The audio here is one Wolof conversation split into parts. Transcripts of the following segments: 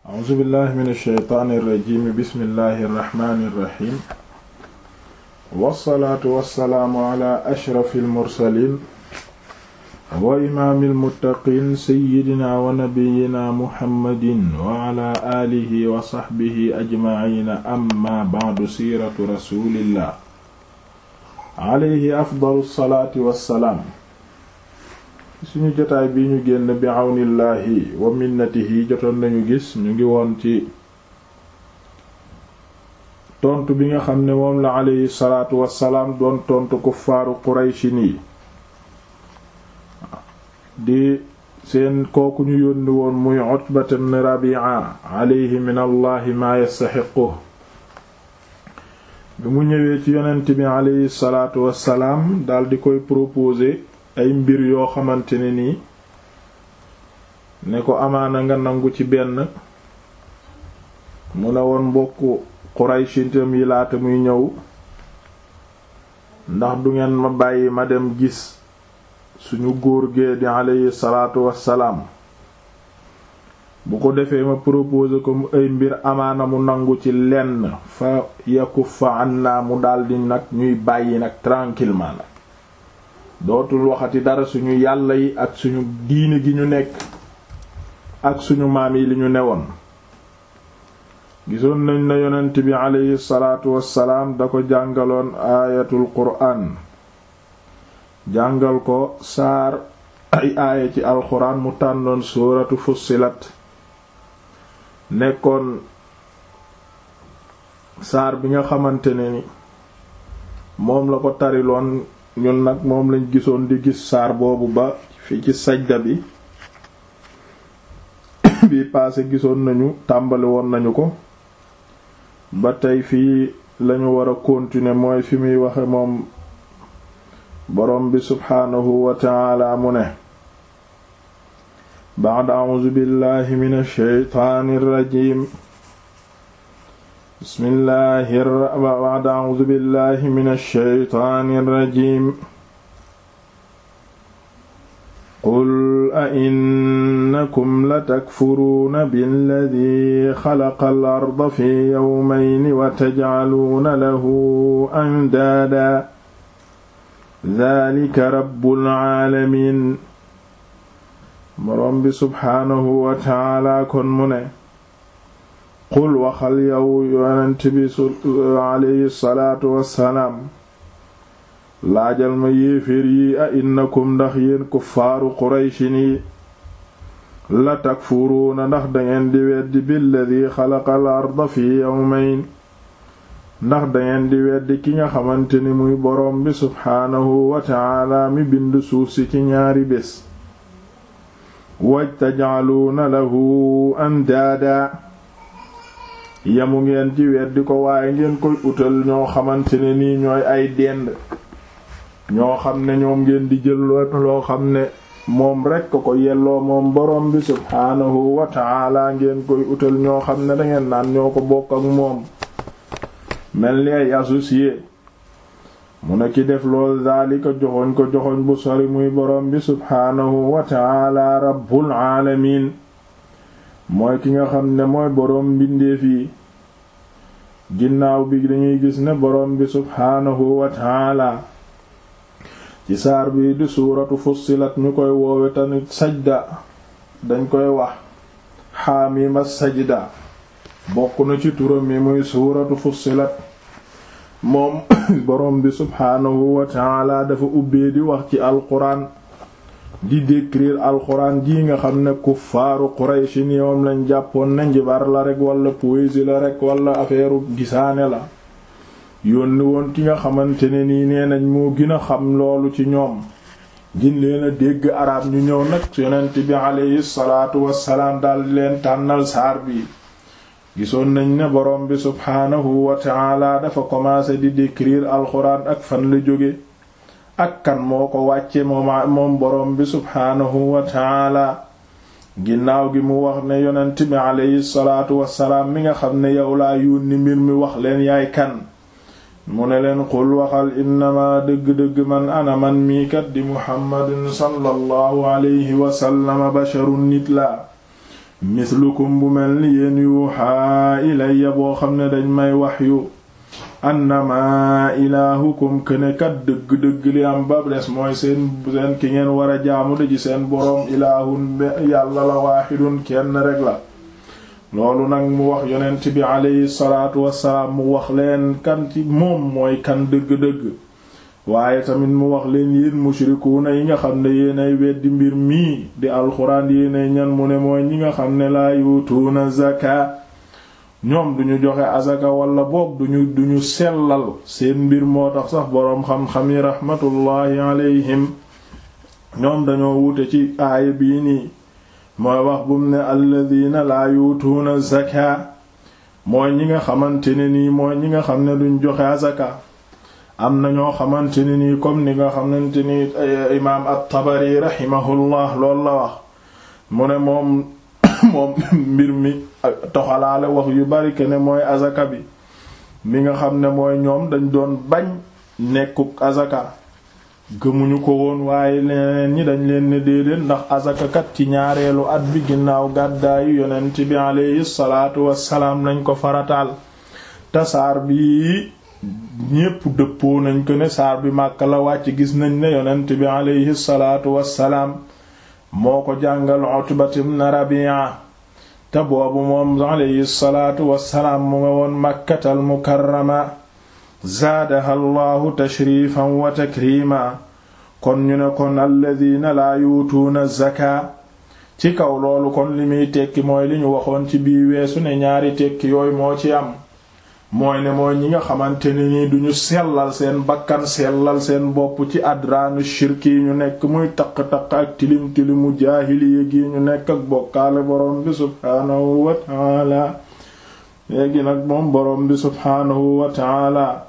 a'uuzu billahi min alsheytaani irrajimi bismillahi irrahmani irrahim wassalaatu wassalaamu ala ashrafi almursalin wa imaami almuttaqin seyidina wa nabiyina muhammadin wa ala aalihi wa saxbihi ajmaciina amma bacdu siiratu rasulillah alayhi afdalu salaati wassalaam suñu jotaay bi ñu génn bi àwnillaahi wa minnatihi jotoon nañu gis ñu ngi woon ci tontu bi nga xam ne moom la alayhi salaatu wassalaam doon tontu kuffaaru qurayshin yi di seen kooku ñu yónni woon muy Utbat ibn Rabi'a alayhi min allahi maa yastaxiqu bi mu ñëwee ci yonent bi alayhi salaatu wassalaam dal di koy proposer ay mbir yoo xamante ne nii ne ko amaana nga nangu ci benn mu ne woon mbokku Qurayshitam yi laata muy ñëw ndax du ngeen ma bàyyi ma dem gis suñu góor gee di alayhi salaatu wassalaam bu ko defee ma proposer ko mu ay mbir amaana mu nangu ci lenn fa yakuffa anna mu daldi nag ñuy bàyyi nag tranquillement nag dootul waxati dara suñu yàlla yi ak suñu diine gi ñu nekk ak suñu maam yi li ñu newoon gisoon nañ na yonent bi aleyhi salaatu wassalaam da ko jàngaloon aayatul quraan jàngal ko saar ay aaya ci alxuraan mu tànnoon suuratu fussilat nekkoon saar bi nga xamante ne ni moom la ko tariloon ñun nag moom lañ gisoon di gis saar boobu ba fi ci sajda bi bi paase gisoon nañu tàmbali woon nañu ko ba tey fii lañu war a continuer mooy fi muy waxe moom boroom bi subhaanahu wa ta'ala mu ne ba'da a'uuzu billahi minash shaytaanir rajiim bismillahi ba'da a'uuzu billahi minash shaytaanir rajiim qul a innakum latakfuruuna billadii xalaqal arda fi yawmayni wa tajcaluuna lahu andaada daalika rabbul caalamiin boroom bi subxaanahu wa taala kon mu ne qul waxal yow yonent bi alayhi salaatu wassalaam laajal ma yéeféer yi a innakum ndax yéen kuffaaru qurayshin yi la takfuruuna ndax dangeen di weddi billadi xalaqal arda fi yawmayn ndax dangeen di weddi ki nga xamante ni muy boroom bi subxaanahu wa taala mi bind suuf si ci ñaari bés waj tajcaluuna lahu andaada yamu ngeen ci weddi ko waaye ngeen koy utal ñoo xamante ne nii ñooy ay dend ñoo xam ne ñoom ngeen di jël loo xam ne moom rekk ko yelloo moom borom bi subhaanahu wa taala ngeen koy utal ñoo xam ne dangeen naan ñoo ko bokk ak moom mel ni ay associé mu ne ki def lool daalika joxoñ ko joxoñ bu sori muy borom bi subhaanahu wa taala rabbul aalamiin mooy ki nga xam ne mooy boroom mbindeef yi ginnaaw bi dañuy gis ne borom bi subhaanahu wa taala ci saar bii di suuratu fussilat ñu koy woowe tamit sajda dañ koy wax xaamima sajda bokk na ci turam yi muy suuratu fussilat moom borom bi subhaanahu wa taala dafa ubbee di wax ci alquran di décrire alquran ji nga xam ne kuffaaru qurayshi ni moom lañ jàppoon na njibar la rek wala poésie la rek wala affaire gisaane la yónni woon ki nga xamante ne nii nee nañ moo gën a xam loolu ci ñoom gin leen a dégg arab ñu ñëw nag yonent bi aleyhi salaatu wassalaam daldi leen tànnal saar bi gisoon nañ ne borom bi subhaanahu wa taala dafa commencé di décrire alxuraan ak fan la jóge ak kan moo ko wàcce moom moom borom bi subhaanahu wa taala ginnaaw gi mu wax ne yonent bi aleyhi salaatu wassalaam mi nga xam ne yow laa yónni mbir mi wax leen yaay kan mu ne leen qul waxal innama dëgg-dëgg man ana man mii kat di muhammadin sallallahu alayhi wasallama basharun nit laa mislukum bu mel ni yéen yuuxaa ilayya boo xam ne dañ may waxyu annama ilaahukum kënekat dëgg-dëgg li am ba des mooy seen seen ki ngeen war a jaamu de ci seen boroom ilaahun yàlla la waaxidun kenn rek la loolu nag mu wax yonent bi aleyhi salaatu wassalaam mu wax leen kan ci moom mooy kan dëgg-dëgg waaye tamit mu wax leen yéen mushrikuuna yi nga xam ne yéenay weddi mbir mii di alxuraan yéenay ñan mu ne mooy ñi nga xam ne laa yutuuna zaka ñoom duñu joxe azaka wala boog duñu duñu sellal seen mbir moo tax sax boroom xam-xam yi raxmatullaahi alayhim ñoom dañoo wute ci aaya bii nii mooy wax bum ne alladina laa yutuuna zaka mooy ñi nga xamante ne nii mooy ñi nga xam ne duñ joxe azaka am na ñoo xamante ne nii comme ni nga xamante ni imaam at-Tabari rahimahullah loolu la wax mu ne moom moom mbir mi toxalaale wax yu bari ke ne mooy azaka bi mi nga xam ne mooy ñoom dañ doon bañ nekkuk azaka gëmuñu ko woon waaye leneen ñi dañ leen ne déedéet ndax azaka kat ci ñaareelu at bi ginnaaw gàddaayu yonent bi alayhi salaatu wassalaam lañ ko farataal tasaar bi ñépp dëppoo nañ ko ne saar bi Màkka la wàcc gis nañ ne yonent bi alayhi salaatu wassalaam moo ko jàngal Utbat ibn Rabi'a te boobu moom alayhi salaatu wassalaam mu nga woon Makkatal Mukarrama zaadaha Allahu tashrifan wa takrima kon ñu ne kon alladina laa yuutuuna zaka ci kaw loolu kon li muy tekki mooy li ñu waxoon ci bii weesu ne ñaari tekki yooyu moo ci am mooy ne mooy ñi nga xamante ne nii duñu sellal seen bakkan sellal seen bopp ci adraanu shirki yi ñu nekk muy taq-taq ak tilim tilimu jaahiliya gi ñu nekk ak bokkaale borom bi subhaanahu wa taala léegi nag moom borom bi subhaanahu wa taala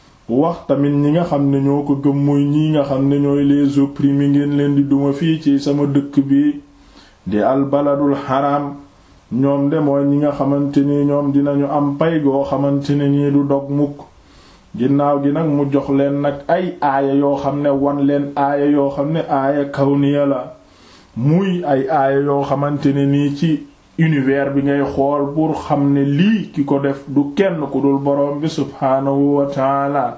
wax tamit ñi nga xam ne ñoo ko gëm muy ñi nga xam ne ñooy les opprimés ngeen leen di duma fii ci sama dëkk bi di albaladul haram ñoom de mooy ñi nga xamante ni ñoom dinañu am pay goo xamante ne nii du dog mukk ginnaaw gi nag mu jox leen nag ay aaya yoo xam ne wan leen aaya yoo xam ne aaya kawniya la muy ay aaya yoo xamante ne nii ci univers bi ngay xool pour xam ne lii ki ko def du kenn ku dul borom bi subhaanahu wa taala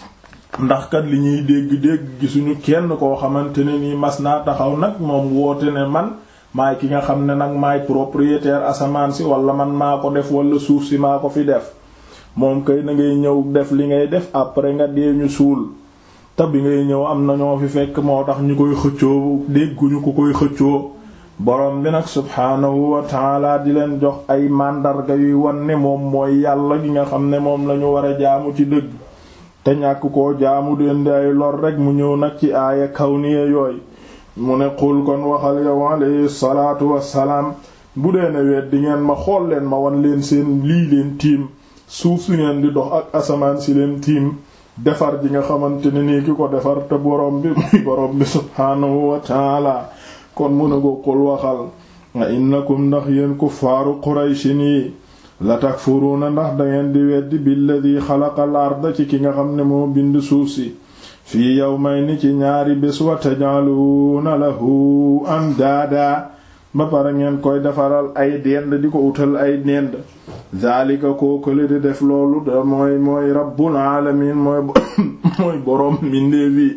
ndax kat li ñuy dégg-dégg gisuñu kenn koo xamante ne nii mas naa taxaw nag moom woote ne man maay ki nga xam ne nag maay propriétaire asamaan si wala man maa ko def wala suuf si maa ko fi def moom kay na ngay ñëw def li ngay def après nga dee ñu suul te bi ngay ñëw am na ñoo fi fekk moo tax ñu koy xëccoo dégguñu ko koy xëccoo borom bi nag subhaanahu wa taala di leen jox ay màndarga yuy wan ne moom mooy yàlla gi nga xam ne moom lañu war a jaamu ci dëgg te ñàkk koo jaamu dendi ay lor rek mu ñëw nag ci aaya kawniya yooyu mu ne xul kon waxal yow alayhi salaatu wassalaam bu dee ne weet di ngeen ma xool leen ma wan leen seen lii leen tiim suuf si ngeen di dox ak asamaan si leen tiim defar ji nga xamante ne nii ki ko defar te borom bi muy borom bi subhaanahu wa taala kon mu ne ko xul waxal a innakum ndax yéen kuffaaru qurayshin yi la takfuruuna ndax dangeen di weddi billadi xalaqal arda ci ki nga xam ne moo bind suuf si fii yawmayni ci ñaari bés wa taj'aluuna lahu andaada ba pare ngeen koy defaral ay dend di ko utal ay dend zaalika kookale di def loolu da mooy mooy rabbul alamin mooy mooy boroom mbindeef yi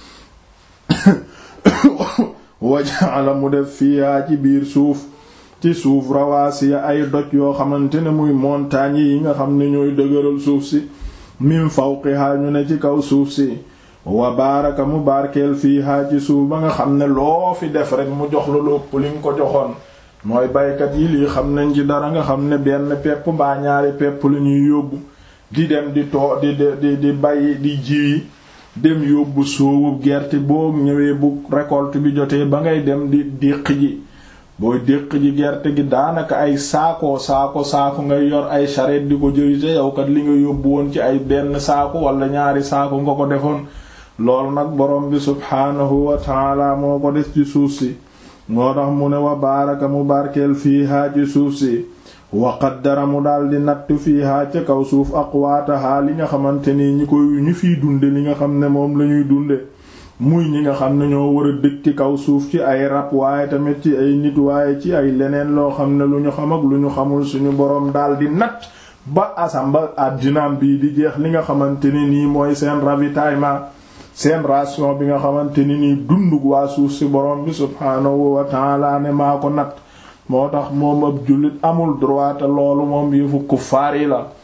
waja'ala mu def fiihaa ci biir suuf ci suuf rawaasiya ay doj yoo xamante ne muy montagnes yi nga xam ne ñooy dëgëral suuf si min fawqihaa ñu ne ci kaw suuf si wa baaraka mu barkeel fiihaa ci suuf ba nga xam ne loo fi def rek mu jox la lu ëpp li nga ko joxoon mooy baykat yi lii xam nañ ci dara nga xam ne benn pepp mbaa ñaari pepp la ñuy yóbbu di dem di too di di di bay di ji dem yóbbu soowu gerte boo ñëwee bu récolte bi jotee ba ngay dem di déq ji booy déq ji gerte gi daanaka ay saako saako saako ngay yor ay charrette di ko jëri te yow kat li nga yóbbu woon ci ay benn saako wala ñaari saako nga ko defoon loolu nag borom bi subhaanahu wa taala moo ko def ci suuf si moo tax mu ne wa baaraka mu barkeel fiihaa ci suuf si wa qaddara mu daldi natt fiihaa ca kaw suuf aqwaatahaa li nga xamante ni ñi koy ñu fiy dunde li nga xam ne moom lañuy dunde muy ñi nga xam ne ñoo war a dëkk ci kaw suuf ci ay rab waaye tamit ci ay nit waaye ci ay leneen loo xam ne lu ñu xam ak lu ñu xamul suñu boroom daal di natt ba asam ba àddinaam bii di jeex li nga xamante ni nii mooy seen ravitaillement seen ration bi nga xamante ni nii dundug waa suuf si boroom bi subhaanahu wa ta'ala ne maa ko natt moo tax moom ab jullit amul droit te loolu moom yëfu kuffaar yi la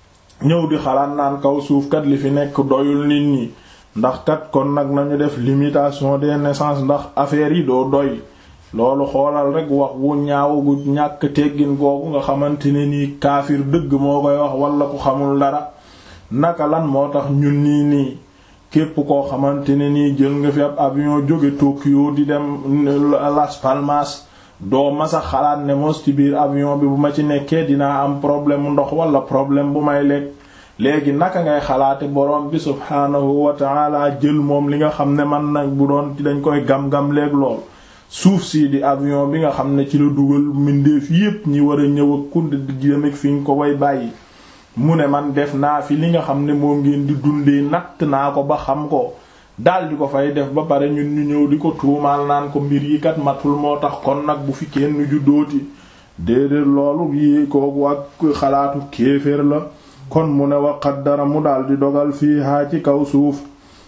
ñëw di xalaat naan kaw suuf kat li fi nekk doyul nit ñi ndax kat kon nag nañu def limitation des naissances ndax affaire yi doo doy loolu xoolal rek wax wu ñaaw gu ñàkk teggin googu nga xamante ne nii kaafir dëgg moo koy wax wala ku xamul dara naka lan moo tax ñun nii nii képp koo xamante ne nii jël nga fi ab avion jóge Tokyo di dem Las Palmas doo masa xalaat ne mos ci biir avion bi bu ma ci nekkee dinaa am problème mu ndox wala problème bu may lekk léegi naka ngay xalaate borom bi subhaanahu wa ta'ala jël moom li nga xam ne man nag bu doon dañ koy gam-gam léeg lool suuf sii di avion bi nga xam ne ci la dugal mbindeef yépp ñi war a ñëw ak kudd di jëm ak fi ñu ko way bàyyi mu ne man def naa fi li nga xam ne moom ngeen di dundee natt naa ko ba xam ko daal di ko fay def ba pare ñun ñu ñëw di ko tuumaal naan ko mbir yi kat matul moo tax kon nag bu fi kenn ju dooti déedéet loolu yi kooku ak xalaatu kéeféer la kon mu ne wa qaddara mu daal di dogal fii haa ci kaw suuf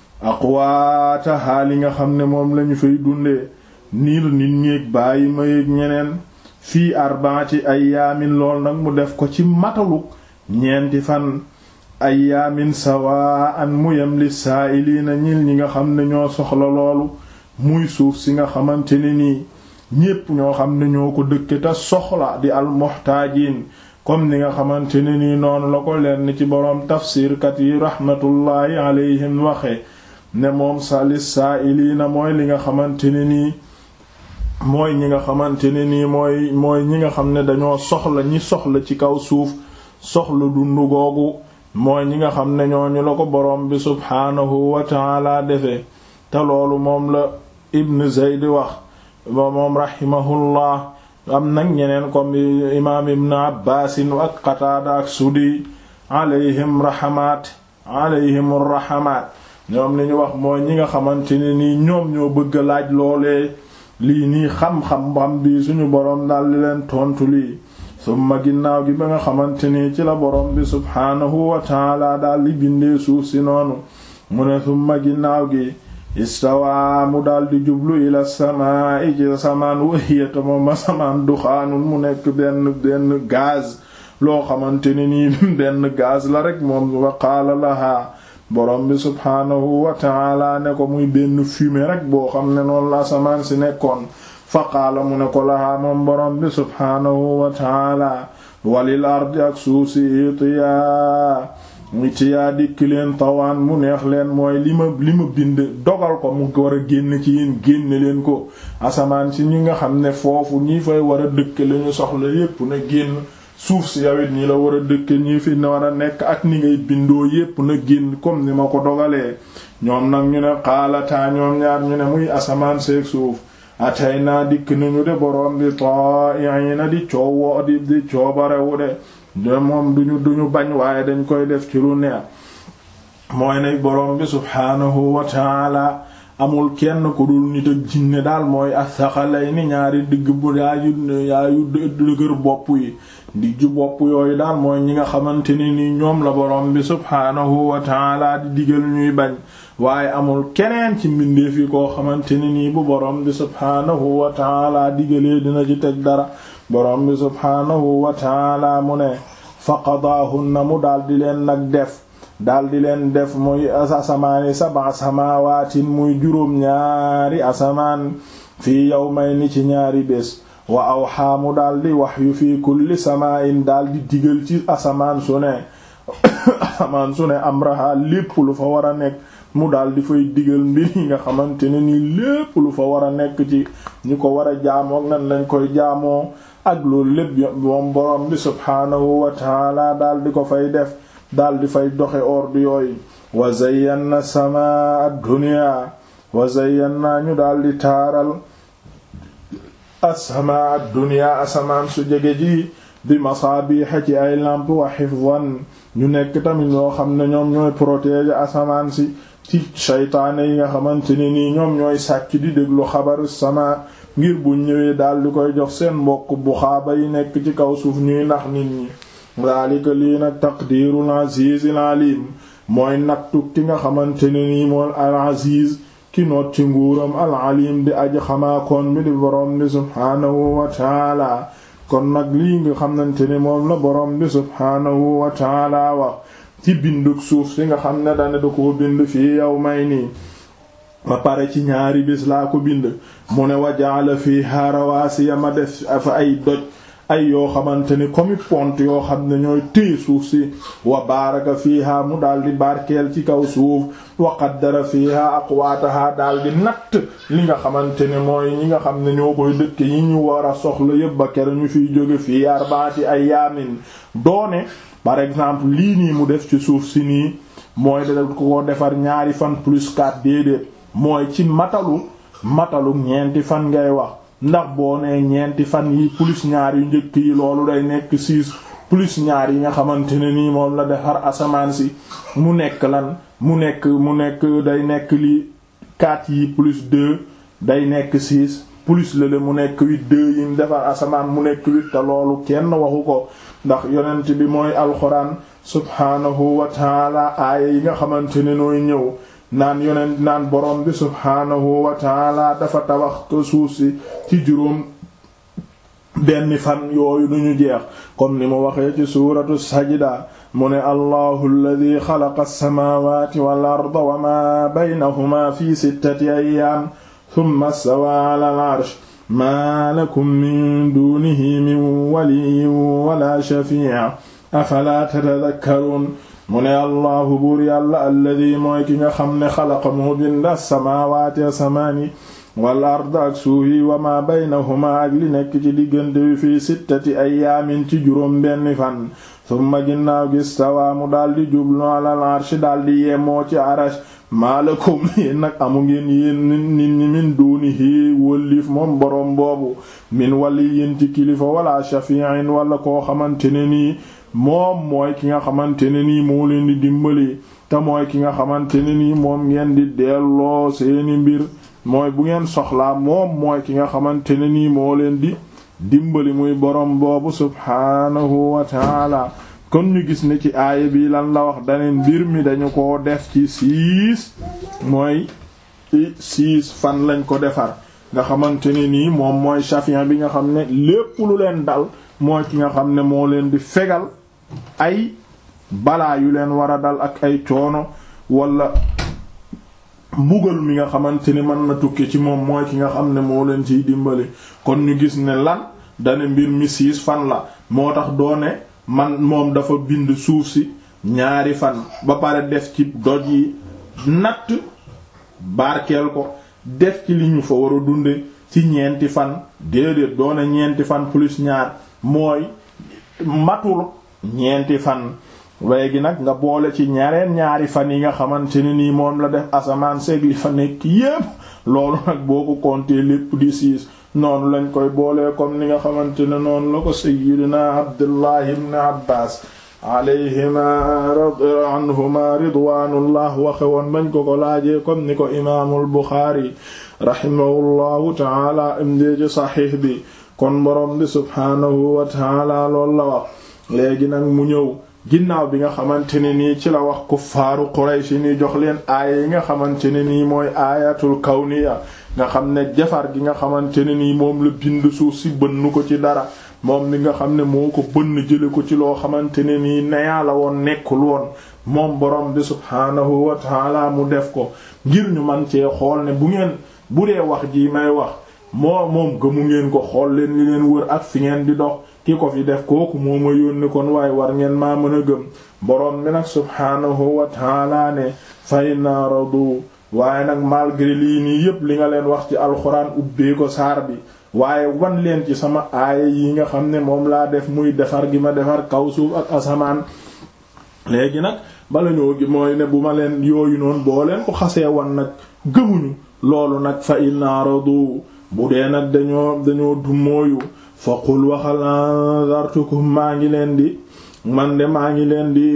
aqwaatahaa li nga xam ne moom lañu fay dundee niir nit ñéeg bàyyi ma yéeg ñeneen fii arbaati ayyaamin lool nag mu def ko ci mataluk ñeenti fan ayyaamin sawaan mu yem li saa'iliina ñil ñi nga xam ne ñoo soxla loolu muy suuf si nga xamante ne nii ñépp ñoo xam ne ñoo ko dëkke te soxla di almuhtaajiin comme ni nga xamante ne nii noonu la ko leen ci boroom tafsirkat yi rahmatullaahi alayhim waxe ne moom sa li saa'iliina mooy li nga xamante ne nii mooy ñi nga xamante ne nii mooy mooy ñi nga xam ne dañoo soxla ñi soxla ci kaw suuf soxla dundu googu mooy ñi nga xam ne ñooñu la ko boroom bi subhaanahu wa taala defee te loolu moom la ibn Zayd wax ba moom rahimahullah am nag ñeneen comme imaam ibn Abbaasin ak Qataada ak Sudi alayhim rahamaat alayhim rahamaat ñoom li ñu wax mooy ñi nga xamante ne nii ñoom ñoo bëgg a laaj loolee lii nii xam-xam xam bi suñu boroom daal di leen tontu lii summa ginnaaw gi ba nga xamante ni ci la boroom bi subhaanahu wa taala daal di bindee suuf si noonu mu ne summa ginnaaw gi istawaa mu daal di jublu ila samaa i ci samaan wahiyata moom ma samaan duxaanun mu nekk benn benn gaz loo xamante ni nii benn gaz la rek moom wa qaala lahaa borom bi subhaanahu wa taala ne ko muy benn fumée rek boo xam ne noonu la asamaan si nekkoon fa qaala mu ne ko lahaa moom borom bi subhaanahu wa taala walil ardi ak suuf si itiyaa itiyaa dikk leen tawaan mu neex leen mooy li ma li ma bind dogal ko mu war a génn ci yéen génne leen ko asamaan si ñi nga xam ne foofu ñi fay war a dëkk lañu soxla yépp na génn suuf si yawit ñi la war a dëkk ñi fi war a nekk ak ni ngay bindoo yépp na génn comme ni ma ko dogalee ñoom nag ñu ne xaalataa ñoom ñaar ñu ne muy asamaan seeg suuf atay naa dikk nañu de boroom bi ta'iina di coowoo di di coobarewu de de moom duñu duñu bañ waaye dañ koy def ci lu neex mooy ne boroom bi subhaanahu wa taala amul kenn ku dul nit ak jinne daal mooy as-saxalayni ñaari digg bu yaayu yaayu dëgër bopp yi diggu bopp yooyu daal mooy ñi nga xamante ne ni ñoom la borom bi subhaanahu wa taala di digal ñuy bañ waaye amul keneen ci mbindeef yi koo xamante ne nii bu borom bi subhaanahu wa taala digalee dina ci teg dara borom bi subhaanahu wa taala mu ne fa qadaahunna mu daal di leen nag def daal di leen def muy asamaani sab'a samawaatin muy juróom ñaari asamaan fii yawmayni ci ñaari bés wa awxaa mu daal di wahyu fii kulli samaa'in daal di digal ci asamaan su ne asamaan su ne amraha lépp lu fa war a nekk mu daal di fay digal mbir yi nga xamante ne nii lépp lu fa war a nekk ci ñi ko war a jaamoo nan lañ koy jaamoo ak loolu lépp moom borom bi subhaanahu wa taala daal di ko fay def daal di fay doxe ordre yooyu wa zayyana samaa ad-dunya wa zayyana ñu daal di taaral as-samaa ad-dunya asamaan su jege ji bi masaabiha ci ay lamp wa hifzan ñu nekk tamit ñoo xam ne ñoom ñooy protéger asamaan si ci shaytaane yi nga xamante ne nii ñoom ñooy sàcc di déglu xabaru sama ngir bu ñëwee daal di koy jox seen mbokk bu xaaba yi nekk ci kaw suuf ñuy nax nit ñi daalika lii nag taqdirul azizil alim mooy nattu ki nga xamante ne nii moom al aziz ki noot ci nguuram al alim di aji xamaakoon bi di borom bi subhaanahu wa taala kon nag lii nga xamante ne moom la borom bi subhaanahu wa taala wax ci binduk suuf si nga xam ne dane da koo bind fii yow may nii ba pare ci ñaari bis laa ko bind mu ne wajaala fiha rawasiya ma def fa ay doj ay yoo xamante ni comme pont yoo xam ne ñooy téye suuf si wa baaraka fiha mu daal di barkeel ci kaw suuf wa qaddara fiha aqwaataha daal di natt li nga xamante ne mooy ñi nga xam ne ñoo koy dëkk yi ñu war a soxla yépp ba kere ñu fiy jóge fii arbaati ay yaamin doone par exemple lii nii mu def ci suuf si nii mooy da ko defar ñaari fan plus 4 déedéet mooy ci matalu matalu ñeenti fan ngay wax ndax boo nee ñeenti fan yi plus ñaar yu njëkk yi loolu day nekk six plus ñaar yi nga xamante ne nii moom la defar asamaan si mu nekk lan mu nekk mu nekk day nekk li quatre yi plus deux day nekk six plus lële mu nekk huit deux yi mu defar asamaan mu nekk huit te loolu kenn waxu ko ndax yonent bi mooy alxuraan subhaanahu wa taala aaya yi nga xamante ne nooy ñëw naan yonent naan borom bi subhaanahu wa taala dafa tabax ko suuf si ci juróom benn fan yooyu duñu jeex comme ni mu waxee ci suuratu sajda mu ne allahu alladi xalaqa alsamawati wal arda wa ma baynahuma fi sittati ayyaam thumma stawaa ala al arsh ma lakum min dunihi min waliyyin wala shafi'a afala tatadhakkarun mu ne allahu buur yàlla alladi mooy ki nga xam ne xalaqa moo bind as-samaawaati asamaani wal ard ak suuf yi wa ma baynahuma ak li nekk ci diggante wi fii sittati ayyaamin ci juróom benn fan summa ginnaaw gi stawaa mu daldi jublu alal arshi daldi yemoo ci arash maalakum yéen nag amu ngeen yéen nit ñi min duunihi wëllif moom boroom boobu min waliyyin ci kilifa wala shafi'in wala koo xamante ne nii moom mooy ki nga xamante ne nii moo leen di dimbali te mooy ki nga xamante ne nii moom ngeen di delloo seeni mbir mooy bu ngeen soxlaa moom mooy ki nga xamante ne nii moo leen di dimbali muy borom boobu subhaanahu wa taala kon ñu gis ne ci aaya bi lan la wax daneen mbir mi dañu ko def ci siis mooy ci siis fan lañ ko defar nga xamante ne nii moom mooy chafian bi nga xam ne lépp lu leen dal mooy ki nga xam ne moo leen di fegal ay balaa yu leen war a dal ak ay coono wala mbugal mi nga xamante ni mën na tukki ci moom mooy ki nga xam ne moo leen ciy dimbali kon ñu gis ne lan dane mbir mi siis fan la moo tax doone man moom dafa bind suuf si ñaari fan ba pare def ci doj yi natt barkeel ko def ci li ñu fa war a dunde ci ñeenti fan déedéet doone ñeenti fan plus ñaar mooy matul ñeenti fan léegi nag nga boole ci ñareen ñaari fan yi nga xamante ne nii moom la def asamaan seeg li fa nekk yépp loolu nag boo ko compter lépp di siis noonu lañ koy boolee comme ni nga xamante ne noonu la ko sayyidina Abdullah ibn Abbas alayhima anhuma ridwanullah waxe woon bañ ko ko laajee comme ni ko imaamul Buxaari rahimahullahu taala imdee ci saxiix bi kon borom bi subhaanahu wa taala loolu la wax léegi nag mu ñëw ginnaaw bi nga xamante ne nii ci la wax kuffaaru Quraysh ni jox leen aaya yi nga xamante ne nii mooy aayatul kawniya nga xam ne jafar gi nga xamante ne nii moom la bind suuf si bënn ko ci dara moom li nga xam ne moo ko bënn jële ko ci loo xamante ne nii neyaa la woon nekkul woon moom borom bi subhaanahu wa taala mu def ko ngir ñu man cee xool ne bu ngeen bu dee wax ji may wax moo moom gëmu ngeen ko xool leen li leen wër ak fi ngeen di dox ki ko fi def kooku moo ma yónni kon waaye war ngeen maa mën a gëm borom bi nag subhaanahu wa taala ne fay na radu waaye nag malgré lii nii yépp li nga leen wax ci alxuraan ubbee ko saar bi waaye wan leen ci sama aaya yi nga xam ne moom laa def muy defar gi ma defar kaw suuf ak asamaan léegi nag bala ñoo gi mooy ne bu ma leen yooyu noonu boo leen ko xasee wan nag gëmuñu loolu nag fa inna radu bu dee nag dañoo dañoo dummóoyu fa qul waxal anzartukum maa ngi leen di man de maa ngi leen di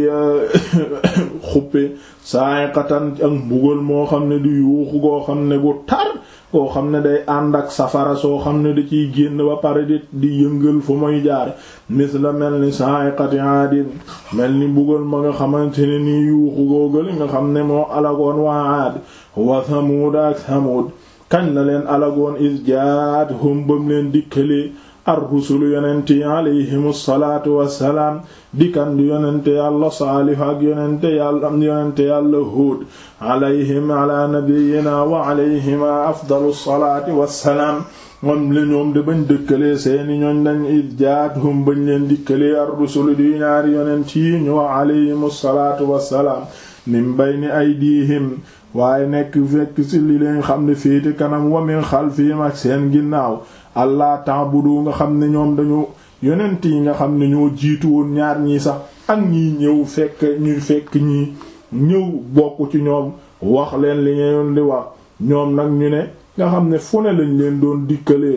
xuppe sa'iqatan ak mbugal moo xam ne di yuuxu goo xam ne gu tar koo xam ne day ànd ak safara soo xam ne da ciy génn ba pare di di yëngal fu muy jaar mis la mel ni sa'iqati aadin mel ni mbugal ma nga xamante ne nii yuuxu googali nga xam ne moo alagoon waa aad wa thamud ak thamud kañ la leen alagoon is jaat hum bam leen dikkalee ar-rusulu yonente yi alayhim salaatu wassalaam dikan di yonente yàlla saalih ak yonente yàlla yonente yàlla huud alayhim ala nabiyina wa alayhima afdalu salaati wassalaam moom la ñoom de bañ dëkkalee seeni ñooñ dañ id jaathum bañ leen dikkalee ar-rusulu di ñaari yonent yi ñu wa alayhim salaatu wassalaam min bayni aydihim waaye nekk fekk ci li leen xam ne féete kanam wa min xalfihim ak seen ginnaaw allah ta'budu nga xam ne ñoom dañu yonent yi nga xam ne ñoo jiitu woon ñaar ñii sax ak ñii ñëw fekk ñuy fekk ñii ñëw bokk ci ñoom wax leen li ngeen di wax ñoom nag ñu ne nga xam ne fu ne lañ leen doon dikkalee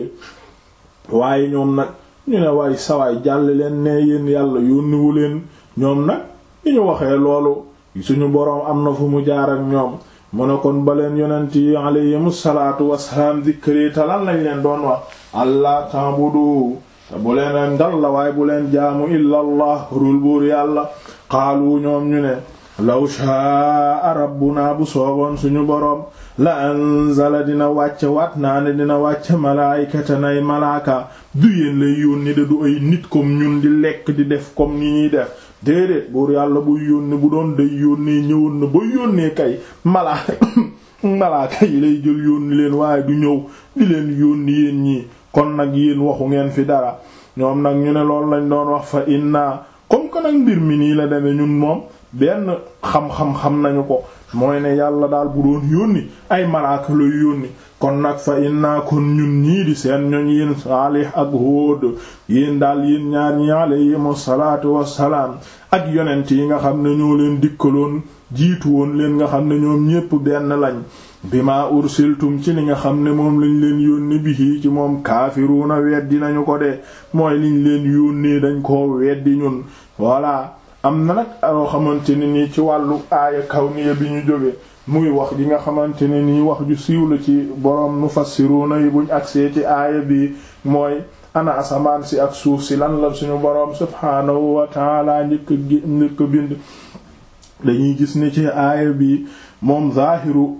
waaye ñoom nag ñu ne waay sawaay jàll leen ne yéen yàlla yónniwu leen ñoom nag li ñu waxee loolu suñu boroom am na fu mu jaar ak ñoom mu ne kon ba leen yonent yi alayhimu salaatu wassalaam dikkëlee te lan lañ leen doon wax allah ta'budu te bu leen dal la waaye bu leen jaamu illa allah rul buur yàlla qaalu ñoom ñu ne law shaa rabbuna bu sooboon suñu boroom la anzala dina wàcce waat naa ne dina wàcce malaayikatan ay malaaka du yéen lay yónni de du ay nit comme ñun di lekk di def comme ni ñuy def déedéet buur yàlla buy yónni bu doon day yónnee ñëwoon na ba yónnee kay malaaka malaaka yi lay jël yónni leen waaye du ñëw di leen yónni yéen ñii kon nag yéen waxu ngeen fi dara ñoom nag ñu ne loolu lañ doon wax fa inna comme que nag mbir mi nii la demee ñun moom benn xam-xam xam nañu ko mooy ne yàlla daal bu doon yónni ay malaaka lay yónni kon nag fa inna kon ñun ñii di seen ñoñ yéen Saalih ak Huud yéen daal yéen ñaar ñi alayhimu salaatu wassalaam ak yonent yi nga xam ne ñoo leen dikkaloon jiitu woon leen nga xam ne ñoom ñépp benn lañ bima ursiltum ci li nga xam ne moom lañ leen yónni bihi ci moom kaafiruuna weddi nañu ko de mooy liñ leen yónnee dañ koo weddi ñun voilà am na nag yoo xamante ne nii ci wàllu aaya kawniya bi ñu jóge muy wax gi nga xamante ne nii wax ju siiw la ci boroom mufassiruuna yi buñ agsee ci aaya bi mooy ana asamaan si ak suuf si lan la suñu boroom subhaanahu wa taala njëkk gi njëkk bind dañuy gis ni ci aaya bi moom zaahiru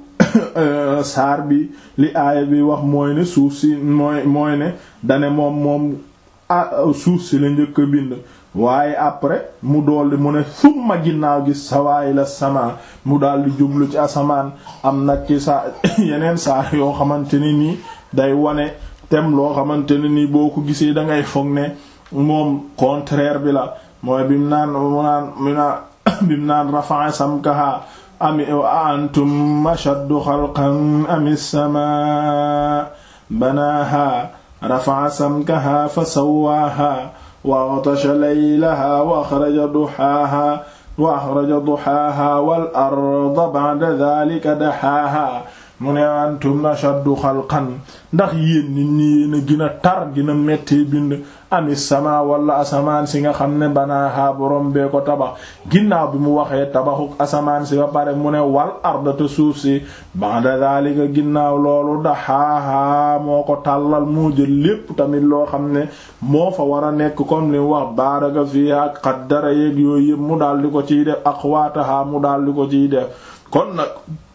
saar bi li aaya bi wax mooy ne suuf si mooy mooy ne dane moom moom suuf si la njëkk a bind waaye après mu dolli mu ne summa ginnaaw gi sawaay la sama mu daldi jublu ci asamaan am nag ci saa yeneen saar yoo xamante ne nii day wane tem loo xamante ne nii boo ko gisee dangay foog ne moom contraire bi la mooy bim naan mu naan mu naan bim naan rafa'a samkaha ami antum ashaddu xalqan ami samaa banaaha rafa'a samkaha fa sawwaaha wa aghtasha laylaha wa akhraja duhaaha wa akhraja duhaaha wal arda ba'da dhalika dahaaha mu ne antum ashaddu xalqan ndax yéen nit ñi yéen a gën a tar gën a mettee bind ami sama wala asamaan si nga xam ne banaaha borom bee ko tabax ginnaaw bi mu waxee tabaxuk asamaan si ba pare mu ne wal arda te suuf si ba'da dhalika ginnaaw loolu daxaaha moo ko tàllal moo jël lépp tamit loo xam ne moo fa war a nekk comme li wax baaraka fiha ak qaddara yeeg yooyu yëpp mu daal di ko ciy def aqwaataha mu daal di ko ciy def kon nag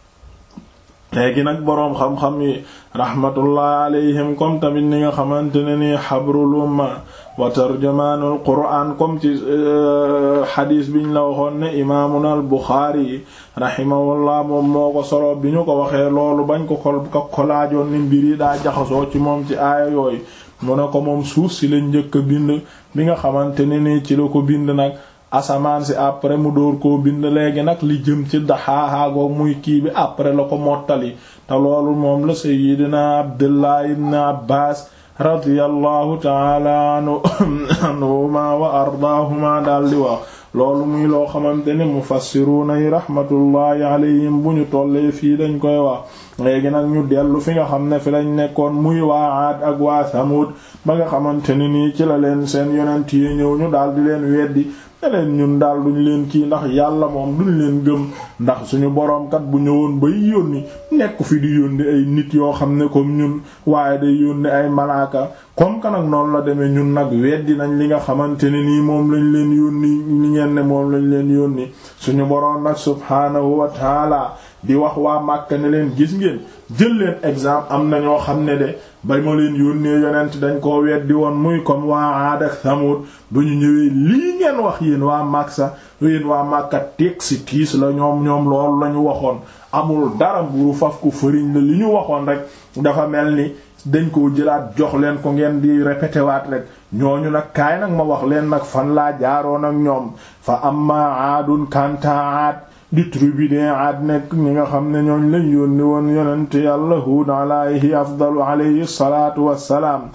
léegi nag boroom xam-xam yi rahmatullah alayhim comme tamit ni nga xamante ne nii xabrul umma wa tarjumaanul qur'aan comme ci xadiis biñ la waxoon ne imaamuna al buxaari rahimahullah moom moo ko solo bi ñu ko waxee loolu bañ ko ko ko kolaajoon ni mbir yi daa jaxasoo ci moom ci aaya yooyu mu ne ko moom suuf si lañ njëkk a bind bi nga xamante ne nii ci la ko bind nag asamaan si après mu dóor koo bind léegi nag li jëm ci daxaaxaagoo muy kii bi après la ko mottali te loolu moom la sayyidina abdullah ibn abbas radiyallahu taala anhuma wa ardaahuma daal di wax loolu muy loo xamante ne mufassiruuna yi rahmatullahi alayhim bu ñu tollee fii dañ koy wax léegi nag ñu dellu fi nga xam ne fi lañ nekkoon muy waa Aad ak waa Samud ba nga xamante ne nii ci la leen seen yonent yi ñëw ñu daal di leen weddi ne leen ñun daal duñ leen kii ndax yàlla moom duñ leen gëm ndax suñu boroom kat bu ñëwoon bay yónni nekk fi di yónni ay nit yoo xam ne comme ñun waaye day yónni ay malaaka comme que nag noonu la demee ñun nag weddi nañ li nga xamante ne nii moom lañ leen yónni li ngeen ne moom lañ leen yónni suñu boroom nag subhaanahu wa taala di wax waa Màkka ne leen gis ngeen jël leen exemple am na ñoo xam ne de ba ma leen yónnee yonent dañ koo weddi woon muy comme waa Aad ak Samud bu ñu ñëwee lii ngeen wax yéen waa Makka yéen waa Makka teg si tiis la ñoom ñoom loolu la ñu waxoon amul dara mburu faf ku fëriñ la li ñu waxoon rek dafa mel ni dañ koo jëlaat jox leen ko ngeen di répété waat rek ñooñu nag kaay nag ma wax leen nag fan laa jaaroon ak ñoom fa amma aadun kanta aad di tribu de aad nekk ñi nga xam ne ñooñ lañ yónni woon yonente yàlla Huud alayhi afdalu alayhi salaatu wassalaam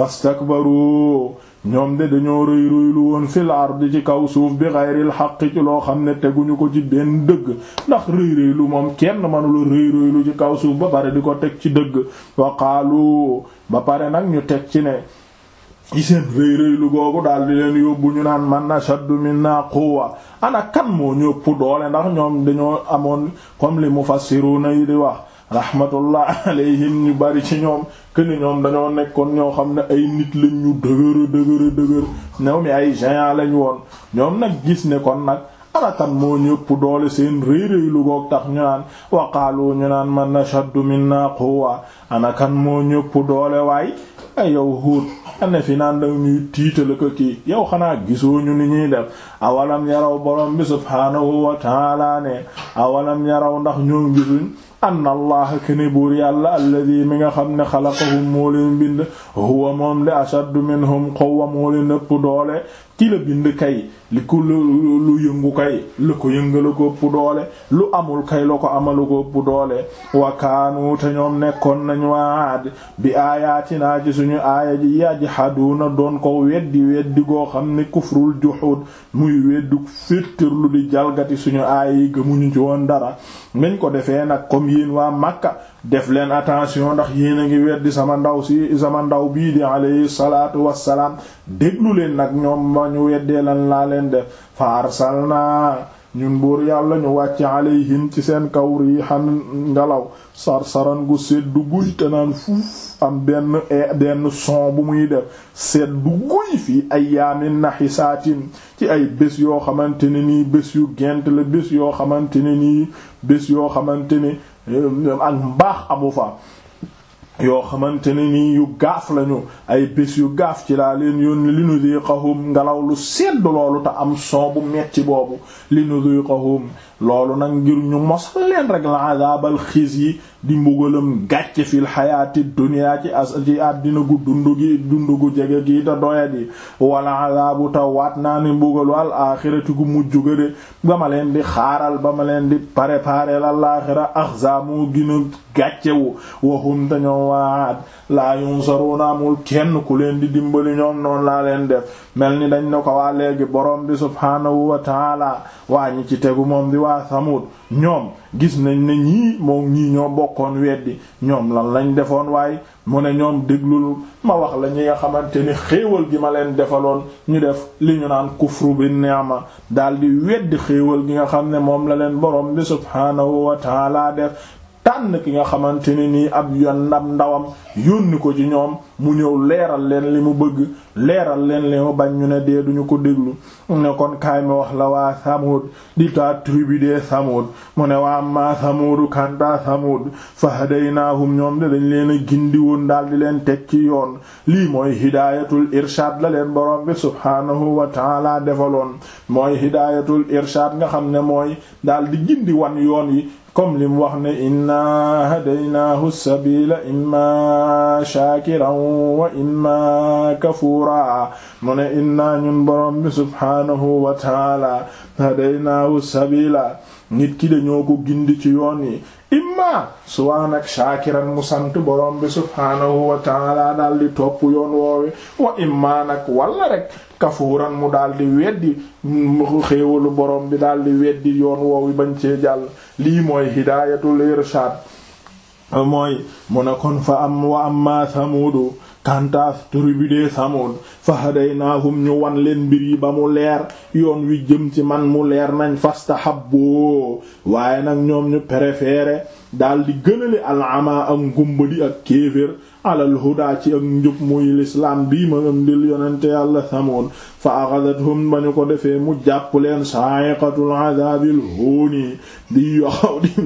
fastakbaru ñoom de dañoo rëy rëylu woon fil ardi ci kaw suuf bi xayril xaq ci loo xam ne teguñu ko ci benn dëgg ndax rëy rëylu moom kenn manula rëy rëylu ci kaw suuf ba pare di ko teg ci dëgg wa qaalu ba pare nag ñu teg ci ne ci seen rëy rëylu googu daal di leen yóbbu ñu naan man ashaddu minna quwwa ana kan moo ñëpp doole ndax ñoom dañoo amoon comme li mufassiruna yi di wax rahmatullah alayhim ñu bari ci ñoom këni ñoom dañoo nekkoon ñoo xam ne ay nit lañ ñu dëgëra dëgëra dëgër ñoom mi ay géant lañ woon ñoom nag gis ne kon nag anakan moo ñëpp doole seen réy réy lu goog tax ñu naan waqaalu ñu naan man ashaddu minna quwwa anakan moo ñëpp doole waay ay yow Huud ane fi naan danga ñuy tiitala ko kii yow xanaa gisoo ñu ni ñuy def awalam yaraw borom bi subhaanahu wa taala ne awalam yaraw ndax ñoom gisuñ anna allah kene buur yàlla alladi mi nga xam ne xalaqahum moo leen bind huwa moom de ashaddu minhum quwwa moo leen ëpp doole ki la bind kay li ko lu yëngu kay lu ko yëngala ko ëpp doole lu amul kay la ko amalu ko ëpp doole wa kaanu te ñoom nekkoon nañ waad bi aayaatinaa ci suñu aaya ji yajhaduuna doon ko weddi weddi goo xam ne kufrul juhud muy weddu féttërlu di jalgati suñu aaya yi gëmuñu ci woon dara meñ ko defee nag comme yéen waa Makka def leen attention ndax yéen a ngi weddi sama ndaw si sama ndaw bii di alayhi salaatu wassalaam déglu leen nag ñoom ma ñu weddee lan laa leen def fa arsalna ñun buur yàlla ñu wàcc alayhim ci seen kaw riixan ngelaw sarsaran gu seddu guy te naan fuuf am benn benn son bu muy def seddu guy fii ayyaamin nahisaatin ci ay bés yoo xamante ne nii bés yu gent la bés yoo xamante ne nii bés yoo xamante ne ak mbaax amu fa yoo xamante ne nii yu gaaf lañu ay bés yu gaaf ci laa leen yónni li nudiqahum ngelaw lu sedd loolu te am son bu metti boobu li nudiqahum loolu nag ngir ñu mos leen rek la adabal xiis yi di mbugalam gàcce fil xayaati dunya ci as ci àddina gu dundu gi dundu gu jege gi te doyat yi wala adabu ta waat naa ni mbugalu al axirati gu mujj ga de ba ma leen di xaaral ba ma leen di préparer al axira axza moo gina gàccewu waxum dañoo waat laa yunsaruna amul kenn ku leen di dimbali ñoom noonu laa leen def mel ni dañ ne ko waa léegi borom bi subhaanahu wa taala waa ñi ci tegu moom di waa Samud ñoom gis nañ ne ñii moom ñii ñoo bokkoon weddi ñoom lan lañ defoon waaye mu ne ñoom déglul ma wax la ñi nga xamante ni xéewal gi ma leen defaloon ñu def li ñu naan kufru bi ni'ma daldi weddi xéewal gi nga xam ne moom la leen borom bi subhaanahu wa taala def tànn ki nga xamante ne nii ab yon ndam ndawam yónni ko ci ñoom mu ñëw leeral leen li mu bëgg leeral leen li mu bañ ñu ne dee duñu ko déglu ne kon kaay mi wax la waa Samud di taa tribu de Samud mu ne waa ma Samudu kanta Samud fa hadaynaahum ñoom de dañ leen a gindi woon daal di leen teg ci yoon lii mooy hidaayatul irshad la leen borom bi subhaanahu wa taala defaloon mooy hidaayatul irshad nga xam ne mooy daal di gindi wan yoon yi comme li mu wax ne inna hadaynaahu sabila imma shakiran wa imma kafura mu ne inna ñun borom bi subhaanahu wa taala hadaynaahu sabila nit ki dañoo ko gindi ci yoon yi imma suwaan ak shaakiran mu sant borom bi subhaanahu wa taala daal di topp yoon woowe wa imma nag walla rek kafuuran mu daal di weddi xéewalu borom bi daal di weddi yoon woowi bañ cee jàll lii mooy hidaayatul irshaad mooy mu ne kon fa am wa amma samuudu kantaas tribu de Samud fa hadaynaahum ñu wan leen mbir yi ba mu leer yoon wi jëm ci man mu leer nañ fastahabbu waaye nag ñoom ñu préféré daal di gënale alama ak ngumbadi ak kéefér alal huda ci ak njub muy lislaam bii ma ëndil yonente yàlla Samud fa axadathum ba ñu ko defee mu jàpp leen sa'iqatul adaabil huuni di yoxaw di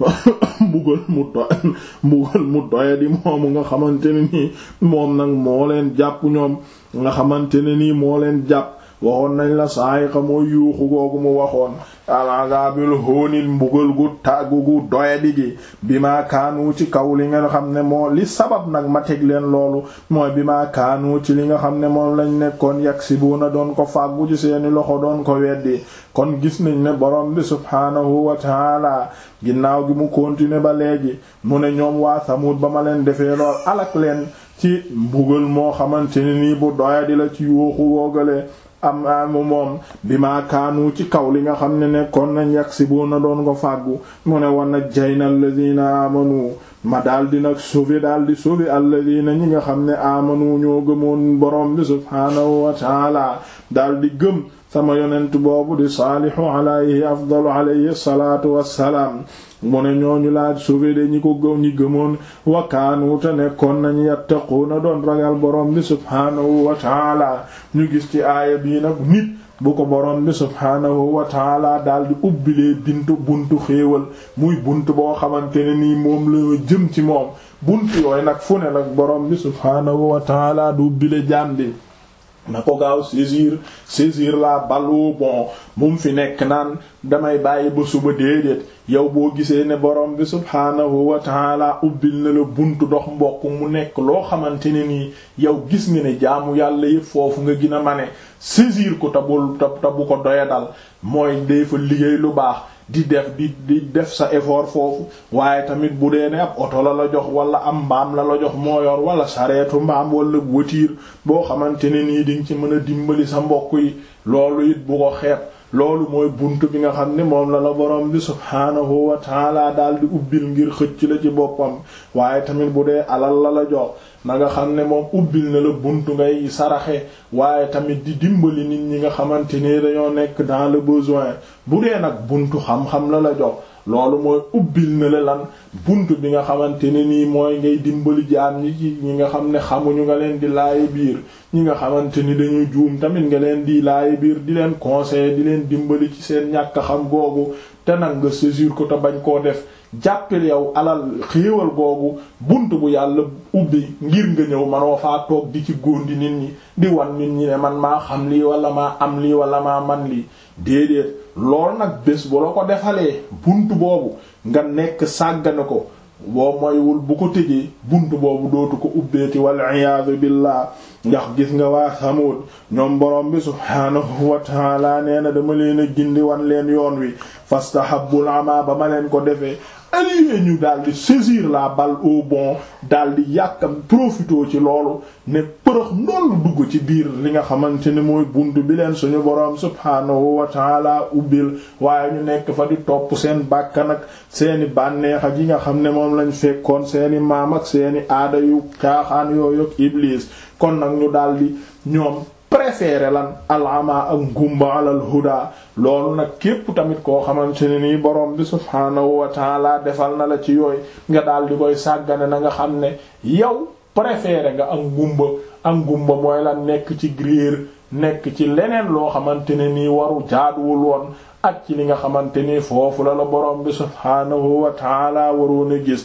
mbugal mu doy mbugal mu doya di moomu nga xamante ne nii moom nag moo leen jàpp ñoom nga xamante ne nii moo leen jàpp waxoon nañ la sa'iqa mooy yuuxu googu mu waxoon al-adaabil huuni mbugal gu tàggu gu doyadi gi bi maa kaanu ci kaw li nga xam ne moo li sabab nag ma teg leen loolu mooy bi maa kaanu ci li nga xam ne moom lañ nekkoon yaksibuuna doon ko fàggu ci seeni loxo doon ko weddi kon gis nañ ne borom bi subhaanahu wa taala ginnaaw gi mu continuer ba léegi mu ne ñoom waa Samud ba ma leen defee lool alak leen ci mbugal moo xamante ne nii bu doyadi la ci yuuxu woogale am amu moom bi maa kaanu ci kaw li nga xam ne nekkoon nañ yaksibuuna doon ko fàggu mu ne woon nag jayna alladina amanu ma daal di nag sauver daal di sauver alladina ñi nga xam ne amanu ñoo gëmoon borom bi subhaanahu wa taala daal di gëm sama yonent boobu di saalihu alayhi afdalu alayhi salaatu wassalaam mu ne ñooñu laaj sauver de ñi ko gëm ñi gëmoon wa kaanu te nekkoon nañu yattaquuna doon ragal borom bi subhaanahu wa taala ñu gis ci aaya bii nag nit bu ko borom bi subhaanahu wa taala daal di ubbilee bintu buntu xéewal muy buntu boo xamante ne nii moom la jëm ci moom buntu yooyu nag fu ne nag borom bi subhaanahu wa taala du ubbile jaam bi na ko gaaw saisir saisir la balle bon bu mu fi nekk naan damay bàyyi ba suba déedéet yow boo gisee ne borom bi subhaanahu wa taala ubbil na la buntu dox mbokk mu nekk loo xamante ne nii yow gis nga ne jaamu yàlla yëpp foofu nga gën a mane saisir ko tabul tabu ko doya dal mooy dee fa liggéey lu baax di def di di def sa effort foofu waaye tamit bu dee ne ab oto la la jox wala am mbaam la la jox moo yor wala sareetu mbaam wala voiture boo xamante ne nii di nga ci mën a dimbali sa mbokk yi loolu it bu ko xeeb loolu mooy bunt bi nga xam ne moom la la borom bi subhaanahu wa taala daal di ubbil ngir xëcc la ci boppam waaye tamit bu dee alal la la jox na nga xam ne moom ubbil na la buntu ngay saraxe waaye tamit di dimbali nit ñi nga xamante ne dañoo nekk dans le besoin bu dee nag buntu xam-xam la la jox loolu mooy ubbil na la lan buntu bi nga xamante ne nii mooy ngay dimbali jaam ñi ci ñi nga xam ne xamuñu nga leen di laayi biir ñi nga xamante ni dañuy juum tamit nga leen di laayi biir di leen conseiller di leen dimbali ci seen ñàkk xam googu te nag nga saisir ko te bañ koo def jàppil yow alal xéewal googu bunt bu yàlla ubbi ngir nga ñëw manoo faa toog di ci góondi nit ñi di wan nit ñi ne man maa xam lii wala maa am lii wala maa man lii déedéet lool nag bés bu la ko defalee bunt boobu nga nekk sàggane ko boo moywul bu ko tëjee bunt boobu dootu ko ubbeeti wal iyaadu billah ndax gis nga waa Samud ñoom borom bi subhaanahu wa taala nee na dama leen a gindi wan leen yoon wi fastahabbul ama ba ma leen ko defee allié ñu daal di saisir la balle au bon daal di yàkkam profitoo ci loolu ne përëx ndollu dugg ci biir li nga xamante ne mooy bunt bi leen suñu boroom subhaanahu wa taala ubbil waaye ñu nekk fa di topp seen bàkkan ak seeni bànneex ak yi nga xam ne moom lañ fekkoon seeni maam ak seeni aada yu caaxaan yooyu ak iblis kon nag ñu daal di ñoom préféré lan alama ak ngumba alal huda loolu nag képp tamit koo xamante ne nii borom bi subhaanahu wa taala defal na la ci yooyu nga daal di koy sàggane na nga xam ne yow préféré nga ak ngumba ak ngumba mooy lan nekk ci grier nekk ci leneen loo xamante ne nii waru jaaduwul woon ak ci li nga xamante ni foofu la la borom bi subhaanahu wa taala waroon a gis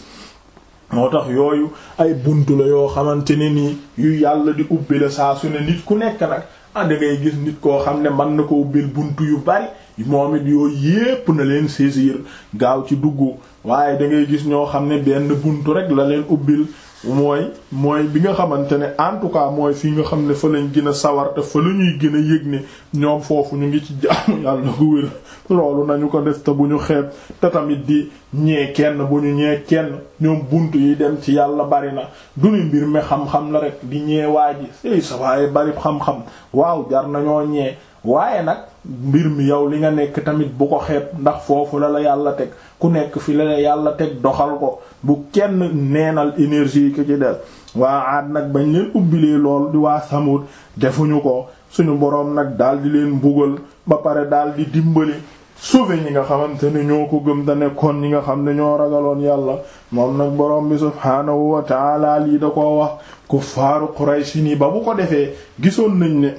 moo tax yooyu ay buntu la yoo xamante ne nii yu yàlla di ubbi la saa su ne nit ku nekk nag ah da ngay gis nit koo xam ne mën na ko ubbil buntu yu bari moom it yooyu yépp na leen saisir gaaw ci dugg waaye da ngay gis ñoo xam ne benn buntu rek la leen ubbil mooy mooy bi nga xamante ne en tout cas mooy fii nga xam ne fa lañ gën a sawar te fa la ñuy gën a yëg ne ñoom foofu ñu ngi ci jaamu yàlla gu wér loolu nañu ko def te bu ñu xeeb te tamit di ñee kenn bu ñu ñee kenn ñoom buntu yi dem ci yàlla bari na du ni mbir mi xam-xam la rek di ñee waa ji ey sa waaye bari xam-xam waaw jar nañoo ñee waaye nag mbir mi yow li nga nekk tamit bu ko xeeb ndax foofu la la yàlla teg ku nekk fi la la yàlla teg doxal ko bu kenn neenal énergie ki ci des waa aad nag bañ leen ubbilee lool di waa samut defuñu ko suñu boroom nag daal di leen mbugal ba pare daal di dimbali sauver ñi nga xamante ne ñoo ko gëm da nekkoon ñi nga xam ne ñoo ragaloon yàlla moom nag boroom bi subhaanahu wa taala lii da koo wax kuffaaru Quraysh nii ba bu ko defee gisoon nañ ne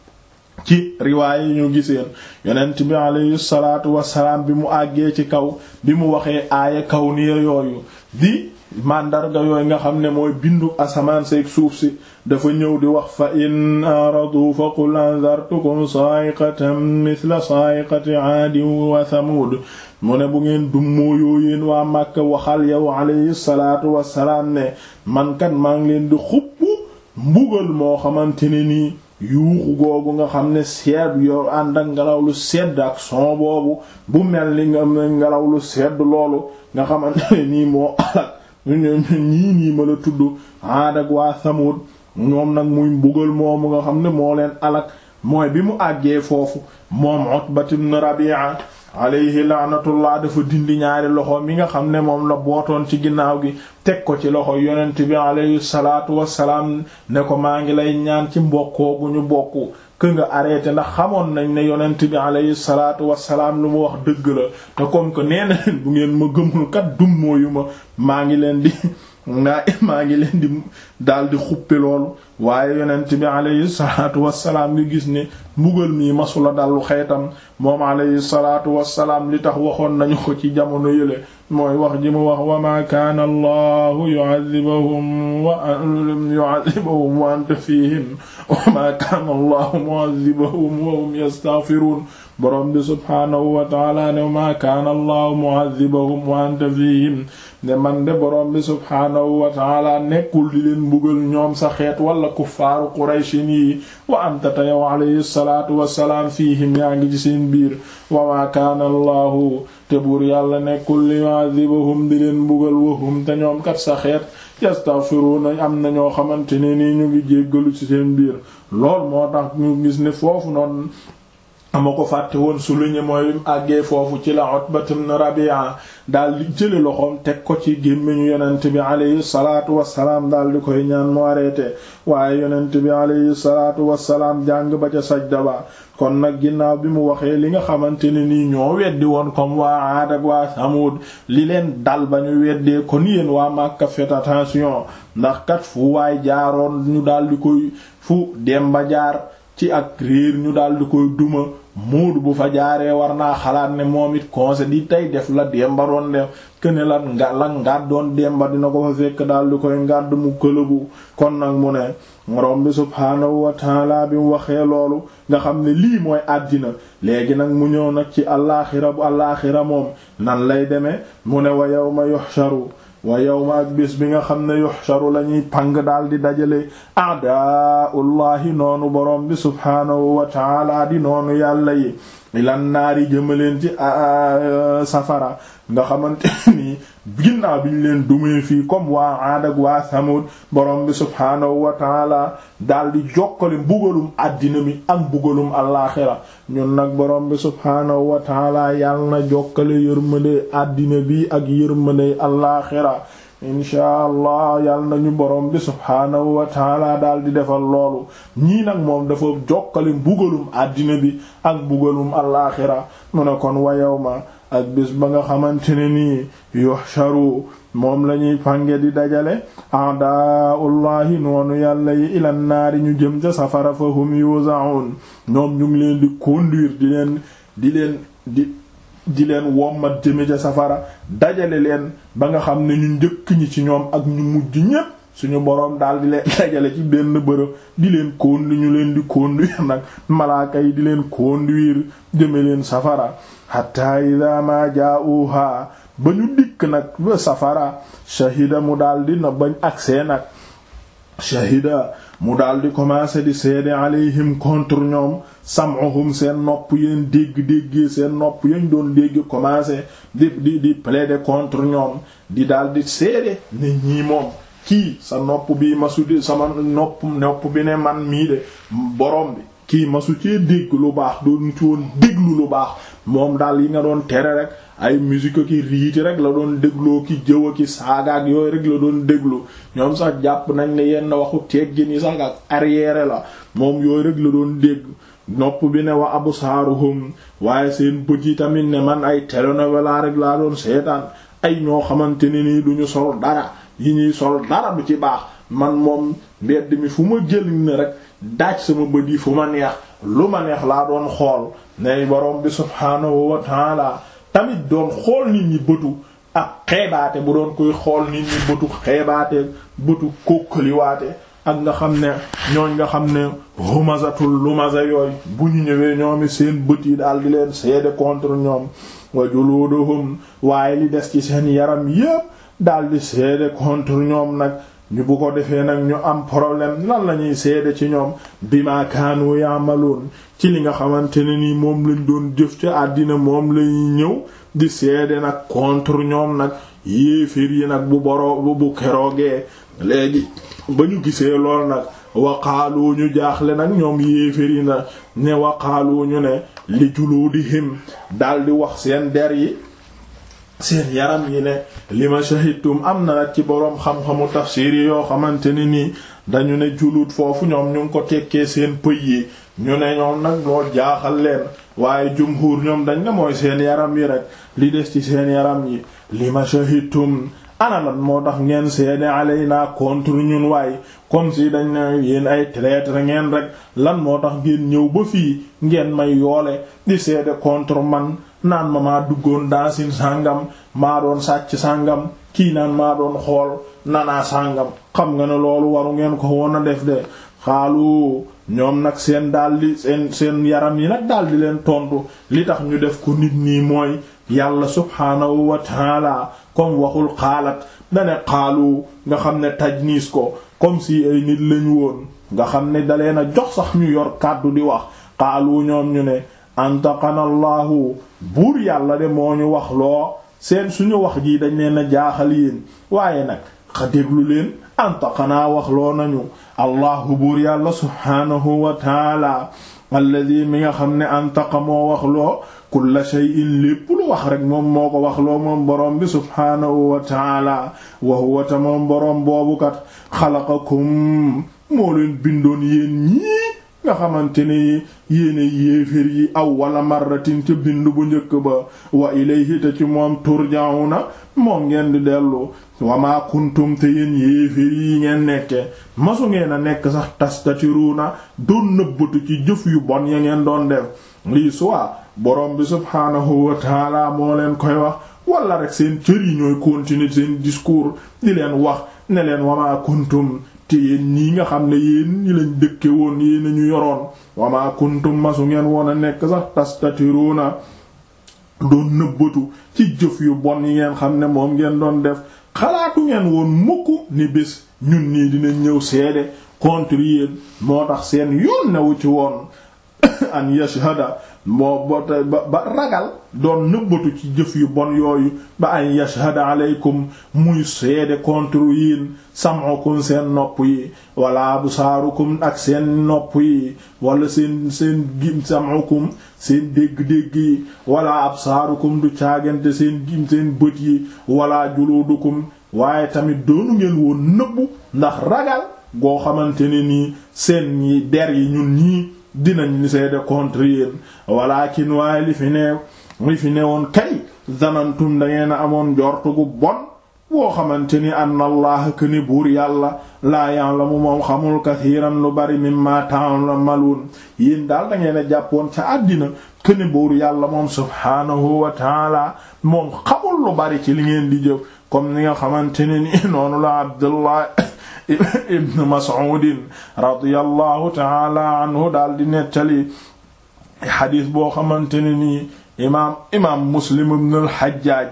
ci riwaay yi ñu giseen yonent bi alayhi salaatu wassalaam bi mu àggee ci kaw bi mu waxee aaya kaw niya yooyu di màndarga yooyu nga xam ne mooy bindu asamaan seeg suuf si dafa ñëw di wax fa in aradu fa qul anzartukum sa'iqatan mithla sa'iqati aadin wa thamud mu ne bu ngeen dummóoyoo yéen waa Màkka waxal yow alayhi salaatu wassalaam ne man kat maa ngi leen di xupp mbugal moo xamante ne nii yuuxu googu nga xam ne sedd yow ànd ak ngelaw lu sedd ak son boobu bu mel ni nga ngelaw lu sedd loolu nga xamante ne nii moo alak ñii nii ma la tudd Aad ak waa Samud ñoom nag muy mbugal moomu nga xam ne moo leen alak mooy bi mu àggee foofu moom Utbat ibn Rabi'a alayhi laanatullah dafa dindi ñaari loxo mi nga xam ne moom la bootoon ci ginnaaw gi teg ko ci loxo yonent bi alayhi salaatu wassalaam ne ko maa ngi lay ñaan ci mbokkoo gu ñu bokk kë nga arrêté ndax xamoon nañ ne yonent bi alayhi salaatu wassalaam lu mu wax dëgg la te comme que nee na leen bu ngeen ma gëmul kat dummóoyu ma maa ngi leen di ngaa maa ngi leen di daal di xuppe loolu waaye yonent bi alayhi salaatu wassalaam ngi gis ne mbugal mii masula dallu xeetam moom alayhi salaatu wassalaam li tax waxoon nañu ko ci jamono yële mooy wax ji mu wax wa ma kaana allahu yu'adhibuhum wa yu'adhibuhum wa anta fihim wa ma kaana allahu mu'adhibuhum wa hum yastaghfirun borom bi subhaanahu wa ta'ala ne ma kaana allahu mu'adhibuhum wa anta fihim ne man de borom bi subhaanahu wa ta'ala nekkul di leen mbugal ñoom sa xeet wala kuffaaru qurayshin yi wa anta ta yow alayhi salaatu wassalaam fiihim yaa ngi ci seen biir wa ma kaana allahu te buur yàlla nekkul li yu'adhibuhum di leen mbugal wahum te ñoom kat sa xeet yastaghfiruna am na ñoo xamante ne nii ñu ngi jéggalu ci seen biir lool moo tax ñu gis ne foofu noonu ama ko fàtte woon souligner mooy àggee foofu ci la Utbat ibn Rabi'a daal di jële loxoom teg ko ci gémmiñu yonent bi alayhi salaatu wassalaam daal di koy ñaan mu arrêté waaye yonent bi alayhi salaatu wassalaam jàng ba ca sajda ba kon nag ginnaaw bi mu waxee li nga xamante ne nii ñoo weddi woon comme waa Aad ak waa Samud li leen dal ba ñu weddee kon yéen waa Makka faites attention ndax kat fu waay jaaroon ñu daal di koy fu dem ba jaar ci ak réer ñu daal di koy duma muudu bu fa jaaree war naa xalaat ne moom it conseil di tey def la demba doon def këne la nga la ngaat doon demba dina ko fa fekk daal di koy ngàdd mu këlëbu kon nag mu ne morom bi subhaanahu wa taala bi mu waxee loolu nga xam ne lii mooy àddina léegi nag mu ñëw nag ci allaaxira bu allaaxira moom nan lay demee mu ne wa yawma yuhsharu wa yawma ak bis bi nga xam ne yuhsharu la ñuy pang daal di dajale a'daa'ullahi noonu borom bi subhaanahu wa taala di noonu yàlla yi ilan naari jëmaleen ci safara nga xamante nii ginnaaw bi ñu leen dumee fii comme waa Aad ak waa Samud borom bi subhaanahu wa taala daal di jokkale mbugalum àddina mi ak mbugalum alaaxira ñun nag borom bi subhaanahu wa taala yàlla na jokkale yërmande àddina bi ak yërmande alaaxira inchaa allah yàlla nañu borom bi subhaanahu wa taala daal di defal loolu ñii nag moom dafa jokkale mbugalum àddina bi ak mbugalum alaaxira mu ne kon wa yawma ak bis ba nga xamante ne nii yuhsharu moom lañuy pange di dajale a'da'ullahi noonu yàlla yi ilan naari ñu jëm ca safara fa hum yuza'un ñoom ñu ngi leen di conduire di leen di leen di di leen wommat jëme ca safara dajale leen ba nga xam ne ñu njëkk ñi ci ñoom ak ñu mujj ñépp suñu boroom daal di leen dajale ci benn bërëb di leen conduire ñu leen di conduire nag malaaka yi di leen conduire jëme leen safara hatta ida ma jaa'uha ba ñu dikk nag ba safara shahida mu daldi na bañ agsee nag shahida mu daldi commencer di seede alayhim contre ñoom sam'uhum seen nopp yeen dégg-déggee seen nopp yañ doon dégg commencer di di di plaider contre ñoom di daldi seede ne ñii moom kii sa nopp bi ma sudi sama nopp nopp bi ne man mii de borom bi kii masu cee dégg lu baax doon ci woon déglu lu baax moom daal yi nga doon tere rek ay musique ki riiti rek la doon dégloo ki jëw a ki saagaak yooyu rek la doon déglu ñoom sax jàpp nañ ne yenn waxu teggin yi sax ak arrière la moom yooyu rek la doon dégg nopp bi ne wa absaaruhum waaye seen bët yi tamit ne man ay télénovela rek laa doon seetaan ay ñoo xamante ne nii duñu sol dara yi ñuy sol dara du ci baax man moom mbedd mi fu ma jël ne rek daaj sama bët yi fu ma neex lu ma neex laa doon xool ne borom bi subhaanahu wa taala tamit doon xool nit ñi bëtu ak xeebaate bu doon koy xool nit ñi bëtu xeebaate bëtu kókkaliwaate ak nga xam ne ñooñ nga xam ne humazatul lumaza yooyu bu ñu ñëwee ñoomi seen bët yi daal di leen seede contre ñoom wa juluduhum waaye li des ci seen yaram yépp daal di seede contre ñoom nag ñu bu ko defee nag ñu am problème lan la ñuy seede ci ñoom bima kaanu ya'malun ci li nga xamante ne nii moom lañ doon jëf ci àddina moom lañuy ñëw di seede nag contre ñoom nag yéefir yi nag bu boro bu keroogee léegi ba ñu gisee lool nag waqaalu ñu jaaxle nag ñoom yéefir yi na ne waqaalu ñu ne li juluudihim daldi wax seen der yi seen yaram yi ne li ma shahidtum am na nag ci boroom xam-xamu tafsiir yi yoo xamante ne nii dañu ne juluut foofu ñoom ñu ngi ko tekkee seen pëy yi ñu ne ñoom nag lool jaaxal leen waaye jumhuur ñoom dañ ne mooy seen yaram yi rek li des ci seen yaram yi li ma shahidtum ana lan moo tax ngeen seede alayna contre ñun waaye comme si dañ ne yéen ay traître ngeen rek lan moo tax ngeen ñëw ba fii ngeen may yoole di seede contre man naan ma maa duggoon daasin sàngam maa doon sàcc sàngam kii naan maa doon xool nanaa sàngam xam nga ne loolu waru ngeen ko woon a def de xaalu ñoom nag seen daldi seen seen yaram yi nag daldi leen tontu li tax ñu def ko nit ñi mooy yàlla subhaanahu wa taala comme waxul xaalat dane xaalu nga xam ne tajniis ko comme si ay nit lañu woon nga xam ne dalee na jox sax ñu yor kàddu di wax xaalu ñoom ñu ne antaqanallahu buur yàlla de moo ñu wax loo seen suñu wax ji dañ leen a jaaxal yéen waaye nag xa déglu leen antaqanaa wax loo nañu allahu buur yàlla subhaanahu wa taala alladi mi nga xam ne antaqa moo wax loo kulla shay'in lépp lu wax rek moom moo ko wax loo moom boroom bi subhaanahu wa taala wa huwa ta moom boroom boobu kat xalaqakum moo leen bindoon yéen ñii nga xamante ne yéene yéefér yi aw wala marratin ca bind bu njëkk ba wa ilayhi te ci moom turja'una moom ngeen di dellu wa ma kuntum te yéen yéefér yi ngeen nekke masu ngeen a nekk sax tastatiruna doon nëbbatu ci jëf yu bon ya ngeen doon def lii soit borom bi subhaanahu wa taala moo leen koy wax wala rek seen cër yi ñooy continuer seen discours di leen wax ne leen wa ma kuntum te yéen ñii nga xam ne yéen ñi lañ dëkke woon yéen ñu yoroon wama kuntum masu ngeen woon a nekk sax tastatiruna doon nëbbatu ci jëf yu bon yi ngeen xam ne moom ngeen doon def xalaatu ngeen woon mukk ni bés ñun nii dinañ ñëw seede contre yéen moo tax seen yoon newu ci woon an yashhada moo ba ba ragal doon nëbbatu ci jëf yu bon yooyu ba an yashhada aleykum muy seede contre yéen sam'ukum seen nopp yi wala absaarukum ak seen nopp yi wala seen seen gim sam'ukum seen dégg-dégg yi wala absaarukum du caagante seen gim seen bët yi wala juludukum waaye tamit doonu ngeen woon nëbbu ndax ragal goo xamante ne nii seen ñi der yi ñun ñii dinañ li seede contre yéen walakin waaye li fi ne li fi ne woon kay zanantum dangeen a amoon njortu gu bon boo xamante ni anna allah këni buur yàlla laa ya'lamu moom xamul kathiran lu bari mimma ta'malun yéen daal da ngeen a jàppoon ca àddina këni buur yàlla moom subhaanahu wa taala moom xamul lu bari ci li ngeen di jëf comme ni nga xamante ne ni noonu la abdullah ibn mas'ud radiyallahu taala anhu daal di nettali xadiis boo xamante ne nii imaam imaam muslim ibn al-hajjaj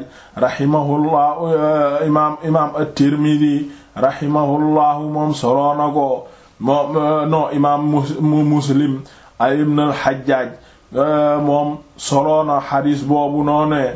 rahimahullah imaam imaam at-tirmidhi rahimahullahu moom soloo na ko moom non imaam muslim ay ibn al-hajjaj moom soloo na xadiis boobu noonee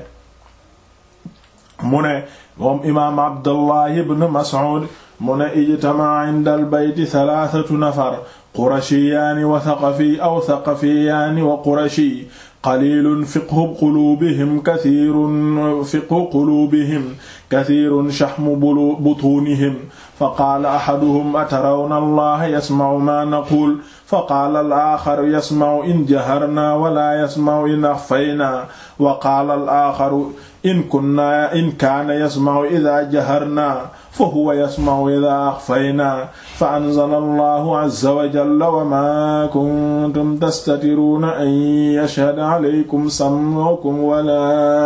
mu ne moom imaam abdullah ibn mas'ud mu ne ijtama inda al bayti thalathatu nafar qurashiyaani wa thaqafi aw thaqafiyaani wa qurashi qalilun fiqhu quluubihim kathirun fiqhu quluubihim kathirun shahmu butuunihim faqaala ahaduhum atarawna allaha yasma'u ma naqul faqaala al-aaxaru yasma'u in jaharna wala yasma'u in axfayna wa qaala al-aaxaru in kunna in kaana yasma'u idha jaharna fa huwa yasma'u idha axfayna fa anzala allahu azza wa jalla wa ma kuntum tastatiruuna an yashhada alaykum sam'ukum wala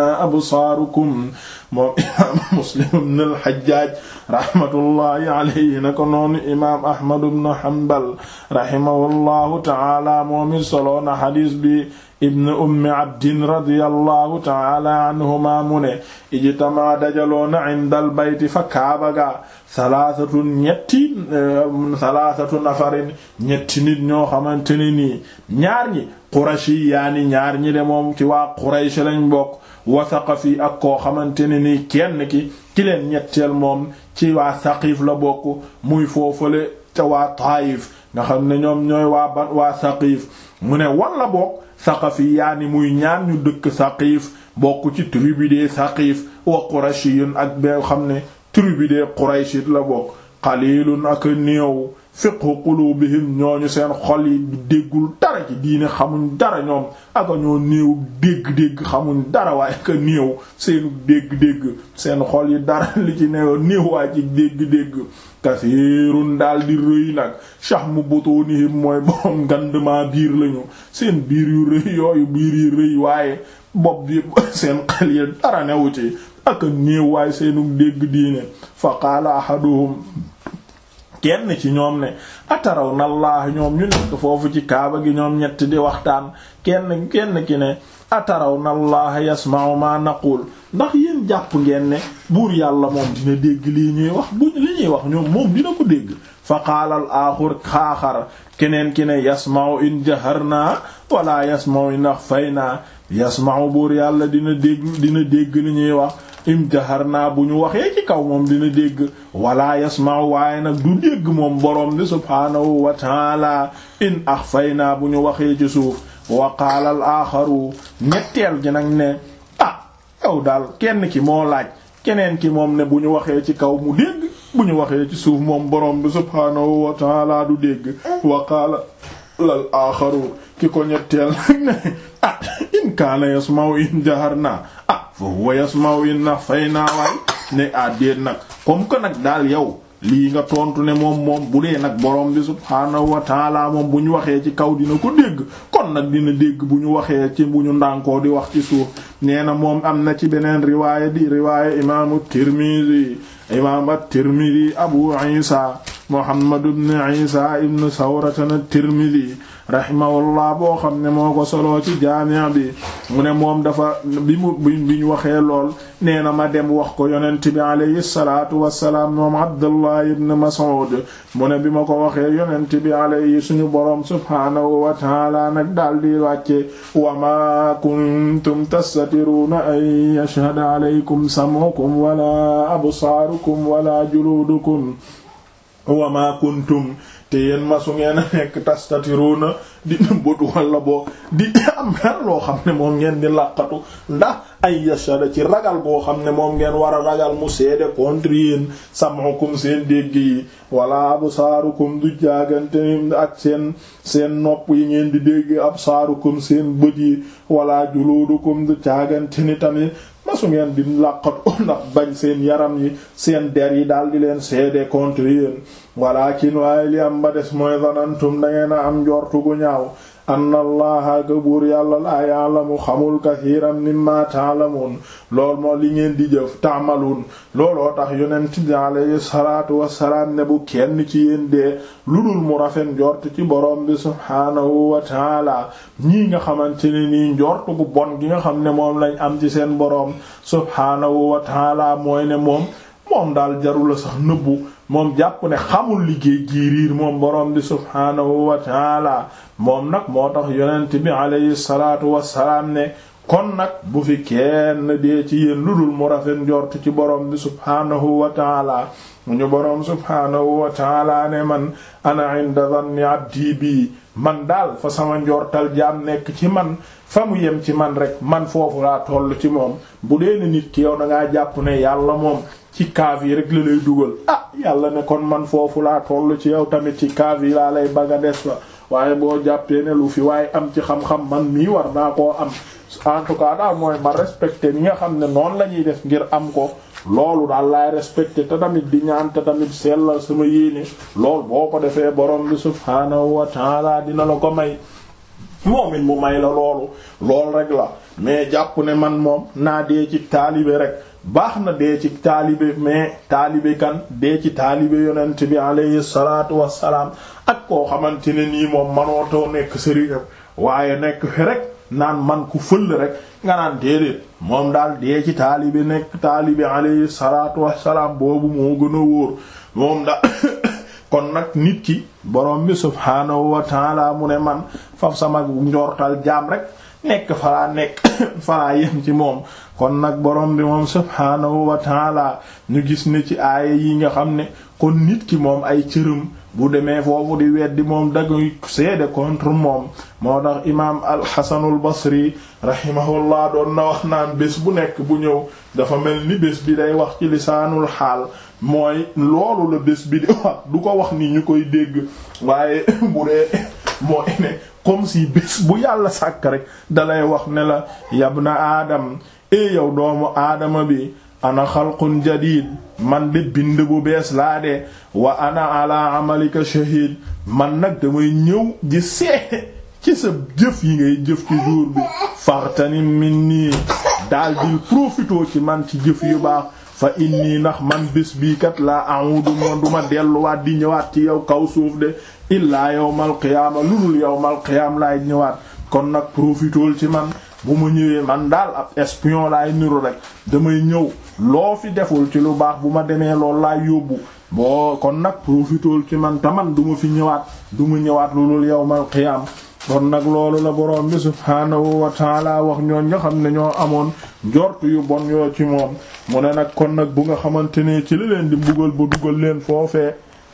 absaarukum moom imaam muslim ibn al-hajjaj rahmatullahi alayhi na ko noonu imaam ahmad ibn hanbal rahimahullahu ta'ala moom i soloona xadiis bi ibn ummi abdin radiyallahu ta'ala anhuma mu ne ijtama dajaloona indal bayti fa kaaba ga salaasatu ñetti salaasatu nafarin ñetti nit ñoo xamante ne nii ñaar ñi qurashi yaani ñaar ñi de moom ci waa quraysh lañ bokk wa saqafi ak koo xamante ne nii kenn ki ki leen ñetteel moom ci waa saqif la bokk muy foofale ca waa taayif nga xam ne ñoom ñooy waa ban waa saqif mu ne walla bokk saqafi yaani muy ñaar ñu dëkk saqif bokk ci tribu de saqif wa qurashiyun ak bee xam ne tribu de qurayshit la bokk qalilun ak néew fiqhu qulubihim ñooñu seen xol yi déggul dara ci diine xamuñ dara ñoom aka ñoo néew dégg-dégg xamuñ dara waaye aka néew seenu dégg-dégg seen xol yi dara li ci néew néew waaye ci dégg-dégg kasiirun daal di rëy nag shahmu butunihim mooy borom ngandmaa biir lañu seen biir yu rëy yooyu biir yi rëy waaye bopp bi seen xel yi dara newu ci aka néew waaye seenu dégg diine fa qaala ahaduhum kenn ci ñoom ne ataraw na allah ñoom ñu nekk foofu ci kaaba gi ñoom ñett di waxtaan kenn kenn ki ne ataraw na allah yasma'u ma naqul ndax yéen jàpp ngeen ne buur yàlla moom dina dégg lii ñuy wax bu li ñuy wax ñoom moom dina ko dégg fa qaala al aaxur xaaxar keneen ki ne yasma'u in jaharna wala yasma'u in axfayna yasma'u buur yàlla dina dégg dina dégg li ñuy wax im jahar naa bu ñu waxee ci kaw moom dina dégg wala yasma'u waaye nag du dégg moom borom bi subhaanahu wa taala in axfaynaa bu ñu waxee ci suuf wa qaala al aaxaru ñetteel gi nag ne ah yow daal kenn ki moo laaj keneen ki moom ne bu ñu waxee ci kaw mu dégg bu ñu waxee ci suuf moom borom bi subhaanahu wa taala du dégg wa qaala al aaxaru ki ko ñetteel nag ne ah in kaana yasma'u in jahar naa ah fa huwa yasma'u in axfaynaa waay ne ah déet nag comme que nag daal yow lii nga tontu ne moom moom bu dee nag borom bi subhaanahu wa taala moom bu ñu waxee ci kaw dina ko dégg kon nag dina dégg bu ñu waxee ci bu ñu ndànkoo di wax ci suuf nee na moom am na ci beneen riwaaya di riwaaya imaamu Tirmidhi imaam at-Tirmidhi Abu Isa Muhammad ibn Isa ibn Sawratan at-Tirmidhi rahimahullah boo xam ne moo ko soloo ci jaami' bi mu ne moom dafa bi mu bi ñu waxee lool nee na ma dem wax ko yonent bi alayhi salaatu wassalaam moom Abdullah ibn Mas'ud mu ne bi ma ko waxee yonent bi alayhi suñu boroom subhaanahu wa ta'ala nag daal di wàcce wa ma kuntum tastatiruna an yashhada alaykum sam'ukum wala absaarukum wala juludukum wa ma kuntum te yéen masu ngeen a nekk tastatiruna di nëbbatu walla boo di am dara loo xam ne moom ngeen di laqatu ndax ay yashada ci ragal boo xam ne moom ngeen war a ragal mu seede contre yéen sam'ukum seen dégg yi wala absaarukum du jaagante ni ak seen seen nopp yi ngeen di dégg absaarukum seen bët yi wala juludukum du jaagante ni tamit masu ngeen di làqatu ndax bañ seen yaram yi seen der yi daal di leen seede contre yéen walakin waaye li am ba des mooy zanantum da ngeen a am njortu gu ñaaw anna allaha ka buur yàlla laa ya'lamu xamul kathiran mimma ta'lamun lool moo li ngeen di jëf ta'malun looloo tax yonent bi alayhi salaatu wassalaam ne bu kenn ci yéen dee lu dul mu rafet njort ci borom bi subhaanahu wa taala ñii nga xamante ne nii njort gu bon gi nga xam ne moom lañ am ci seen borom subhaanahu wa taala mooy ne moom moom daal jarula sax nëbbu moom jàpp ne xamul liggéey giiriir moom borom bi subhaanahu wa taala moom nag moo tax yonent bi alayhi salaatu wassalaam ne kon nag bu fi kenn dee ci yéen lu dul mu rafet njort ci borom bi subhaanahu wa taala ñu boroom subhaanahu wa taala ne man ana inda dhanni abdi bi man daal fa sama njortal jaam nekk ci man fa mu yem ci man rek man foofu laa toll ci moom bu dee ne nit ki yow da ngaa jàpp ne yàlla moom ci kaaf yi rek la lay dugal ah yàlla ne kon man foofu laa toll ci yow tamit ci kaaf yi laa lay baga des fa waaye boo jàppee ne lu fi waaye am ci xam-xam man mii war naa koo am en tout cas daal mooy ma respecté ñi nga xam ne noonu la ñuy def ngir am ko loolu daal laay respecté te tamit di ñaan te tamit sellal sama yéene lool boo ko defee borom bi subhaanahu wa taala dina la ko may moom it mu may la loolu lool rek la mais jàpp ne man moom naa dee ci taalibe rek baax na dee ci taalibe mais taalibe kan dee ci taalibe yonent bi alayhi salaatu wassalaam ak koo xamante ne nii moom manootoo nekk sëriñam waaye nekk fi rek naan man ku fël rek nga naan déedéet moom daal dee ci taalibe nekk taalibe alayhi salaatu wassalaam boobu moo gën a wóor moom da kon nag nit ki borom bi subhaanahu wa taala mu ne man faf sama njortal jaam rek nekk falaa nekk falaa yem ci moom kon nag borom bi moom subhaanahu wa taala ñu gis ne ci aaya yi nga xam ne kon nit ki moom ay cërëm bu demee foofu di weddi moom daguy seede contre moom moo tax imaam alxasanul basri rahimahullah doon na wax naan bés bu nekk bu ñëw dafa mel ni bés bi day wax ci lisaanul xaal mooy loolu la bés bi di wax du ko wax ni ñu koy dégg waaye bu dee mooy ne comme si bés bu yàlla sàkk rek dalay wax ne la yabna aadam e yow doomu aadama bi ana xalqun jadid man de bind bu bees laa de wa ana ala amalika shahid man nag damay ñëw di seete ci sa jëf yi ngay jëf ci jour bi faxtanim min nii daal di profitoo ci man ci jëf yu baax fa inni ndax man bés bii kat laa a'udu mo duma delluwaat di ñëwaat ci yow kaw suuf de illaa yawmal qiyaama lu dul yawmal qiyaam laay ñëwaat kon nag profitool ci man bu ma ñëwee man daal ab espion laay niru rek damay ñëw loo fi deful ci lu baax bu ma demee loolu laay yóbbu boo kon nag profitool ci man taman du ma fi ñëwaat du ma ñëwaat lu dul yawmal qiyaam kon nag loolu la borom bi subhaanahu wa taala wax ñooñ nga xam ne ñoo amoon njort yu bon yoo ci moom mu ne nag kon nag bu nga xamante ne ci la leen di mbugal ba dugal leen foofee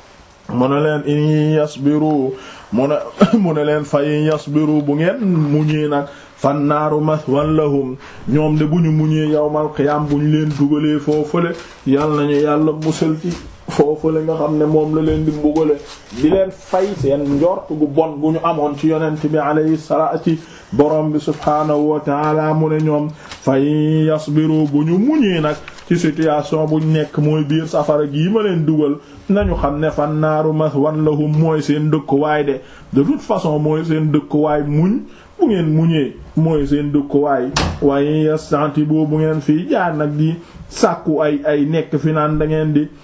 mu ne leen in yasbiru mu ne mu ne leen fa in yasbiru bu ngeen muñee nag fan naaru mathwan lahum ñoom de bu ñu muñee yawmal qiyaam bu ñu leen dugalee foofale yal nañu yàlla musal ci foofale nga xam ne moom la leen di mbugale di leen fay seen njort gu bon gu ñu amoon ci yonent bi alayhi salaatu ci borom bi subhaanahu wa taala mu ne ñoom fay yasbiru bu ñu muñee nag ci situation buñ nekk mooy biir safara gii ma leen dugal nañu xam ne fan naaru mathwan lahum mooy seen dëkkuwaay de de toute façon mooy seen dëkkuwaay muñ bu ngeen muñee mooy seen dëkkuwaay waaye yastanti boo bu ngeen fii jaar nag di sàkku ay ay nekk fi naan da ngeen di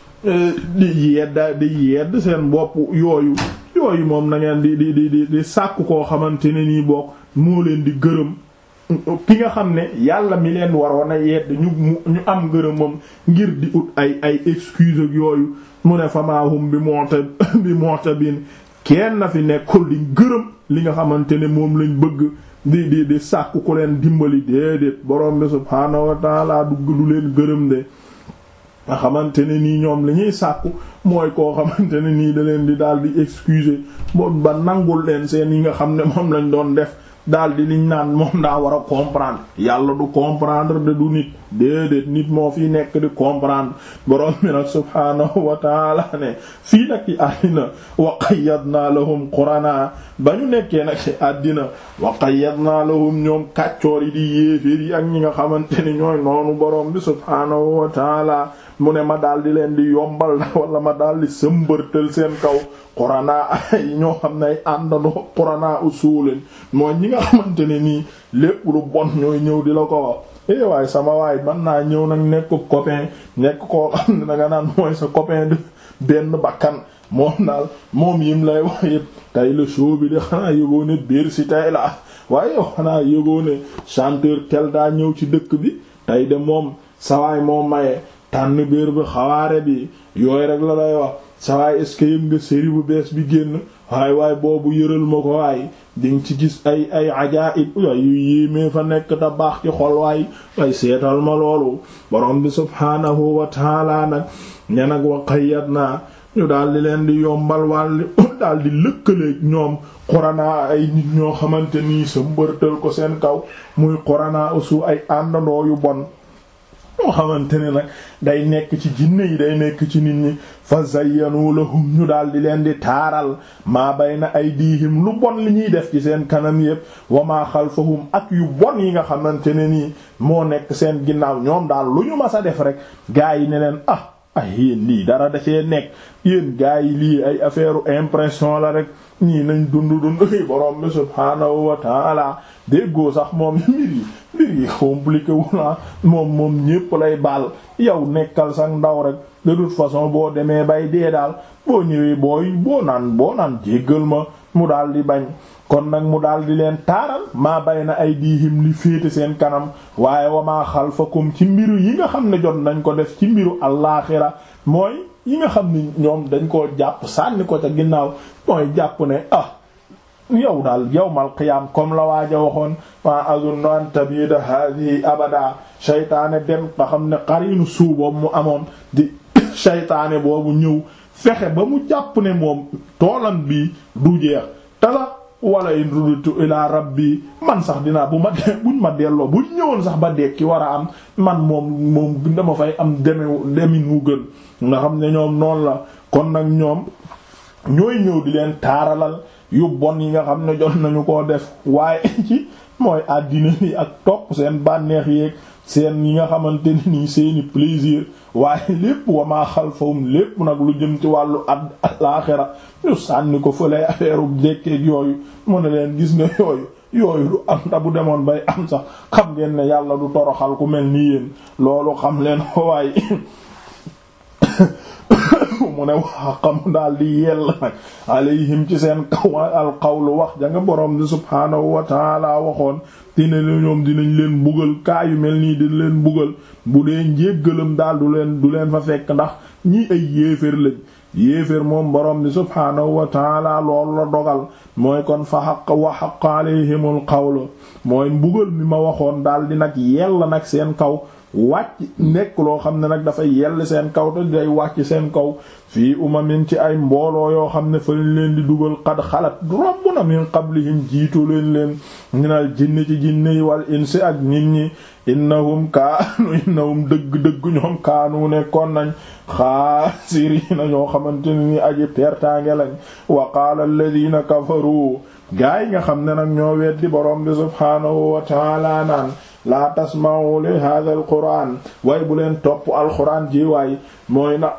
di yedda di yedd seen bopp yooyu yooyu moom na ngeen di di di di di sàkku koo xamante ne nii bokk moo leen di gërëm ki nga xam ne yàlla mi leen waroon a yedd ñu ñu am ngërëmam ngir di ut ay ay excuse ak yooyu mu ne famaahum bi monta bi monta bin kenn na fi nekkul di gërëm li nga xamante ne moom lañ bëgg di di di sàkku ku leen dimbali déedéet borom bi subhaanahu wa taala du du leen gërëm de nga xamante ne nii ñoom li ñuy sàkku mooy koo xamante ne nii da leen di daal di excuser moom ba nangul leen seen yi nga xam ne moom lañ doon def daal di liñ naan moom daa war a comprendre yàlla du comprendre de du nit déedéet nit moo fi nekk di comprendre borom mi nag subhaanahu wa taala ne fii nag ci àddina wa qayyadna lahum qurana ba ñu nekkee nag ci àddina wa qayyadna lahum ñoom kàccoor yi di yéeféer yi ak ñi nga xamante ni ñooy noonu borom bi subhaanahu wa taala mu ne ma daal di leen di yombal wala ma daal di sëmbërtal seen kaw qurana ay ñoo xam ne ay àndandoo qurana usulin mooy ñi nga xamante ne nii lépp lu bon ñooy ñëw di la ko wax eh waaye sama waay man naa ñëw nag nekk copain nekk koo xam ne danga naan mooy sa copain de benn bakkan moom daal moom yim lay wax yëpp tey la show bi de xanaa yëgoo ne biir si tey la waaye yow xanaa yëgoo ne chanteur tel daa ñëw ci dëkk bi tey de moom sawaay moo maye tànn biir bi xawaare bi yooyu rek la lay wax sawaay est-ce que yëg nga série bu bees bi génn waaye waaye boobu yëral ma ko waay dinga ci gis ay ay ajaib waay yu yéemee fa nekk te baax ci xol waay waay seetal ma loolu borom bi subhaanahu wa taala nag ñe nag wa qayyadna ñu daal di leen di yombal wàlli daal di lëkkaleeg ñoom xoranaa ay nit ñoo xamante nii sa mbërtal ko seen kaw muy xoranaa usu ay àndandoo yu bon moo xamante ne nag day nekk ci jinne yi day nekk ci nit ñi fa zayyanu lahum ñu daal di leen di taaral maa bayna aydihim lu bon li ñuy def ci seen kanam yépp wa maa xalfahum ak yu bon yi nga xamante ne nii moo nekk seen ginnaaw ñoom daal lu ñu mas a def rek gaa yi ne leen ah ay yéen lii dara da cee nekk yéen gaa yi lii ay affaire impression la rek ñii nañ dund dund ay borom bi subhaanahu wa taala déggoo sax moom mbir yi mbir yi compliqué wu na moom moom ñépp lay baal yow nekkal sax ndaw rek de toute façon boo demee bay dee daal boo ñëwee booy boo naan boo naan jéggal ma mu daal di bañ kon nag mu daal di leen taaral maa bay na ay diihim li féete seen kanam waaye wa maa xalfakum ci mbiru yi nga xam ne jot nañ ko def ci mbiru allaaxira mooy yi nga xam ne ñoom dañ koo jàpp sànni ko ca ginnaaw mooy jàpp ne ah yow daal yawmal qiyaam comme la waaja waxoon ma azunnu an tabida hadihi abada shaytaane dem nga xam ne qarinu suu boobu mu amoon di shaytaane boobu ñëw fexe ba mu jàpp ne moom toolam bi du jeex tala wala in rudutu ila rabbi man sax dinaa bu ma de buñ ma delloo buñ ñëwoon sax ba dekki war a am man moom moom dama fay am deme demin wu gën nga xam ne ñoom noonu la kon nag ñoom ñooy ñëw di leen taaralal yu bon yi nga xam ne jot nañu koo def waaye ci mooy àddina ni ak topp seen bànneex yeeg seen yi nga xamante ni nii seeni plaisir waaye lépp wamaa xalfahum lépp nag lu jëm ci wàllu ad alaaxira ñu sànni ko fële affaire u dekkeeg yooyu mu ne leen gis nga yooyu yooyu du am ta bu demoon bay am sax xam ngeen ne yàlla du toroxal ku mel ni yéen loolu xam leen waaye mu ne wax xam daal di yell nag alayhim ci seen kaw al qawlu wax ja nga borom bi subhaanahu wa taala waxoon dina ñoom dinañ leen bugal kaa yu mel nii dina leen bugal bu dee njéggalam daal du leen du leen fa fekk ndax ñii ay yéeféer lañ yéeféer moom borom bi subhaanahu wa taala loolu la dogal mooy kon fa xaq wa xaq alayhimul qawlu mooy mbugal mi ma waxoon daal di nag yell nag seen kaw wàcc nekk loo xam ne nag dafa yell seen kaw te day wàcc seen kaw fii umamin ci ay mbooloo yoo xam ne fa lañ leen di dugal xad xalat romb na min qablihim jiitu leen leen minal jinni ci jinne yi wal insi ak nit ñi innahum kaanu innahum dëgg-dëgg ñoom kaanu nekkoon nañ xaasiriina ñoo xamante ne ni aji pertaange lañ wa qaala alladina kafaru gaa yi nga xam ne nag ñoo weddi borom bi subhaanahu wa taala naan laa tasma'u li hadha al quran waaye bu leen topp alquran ji waay mooy na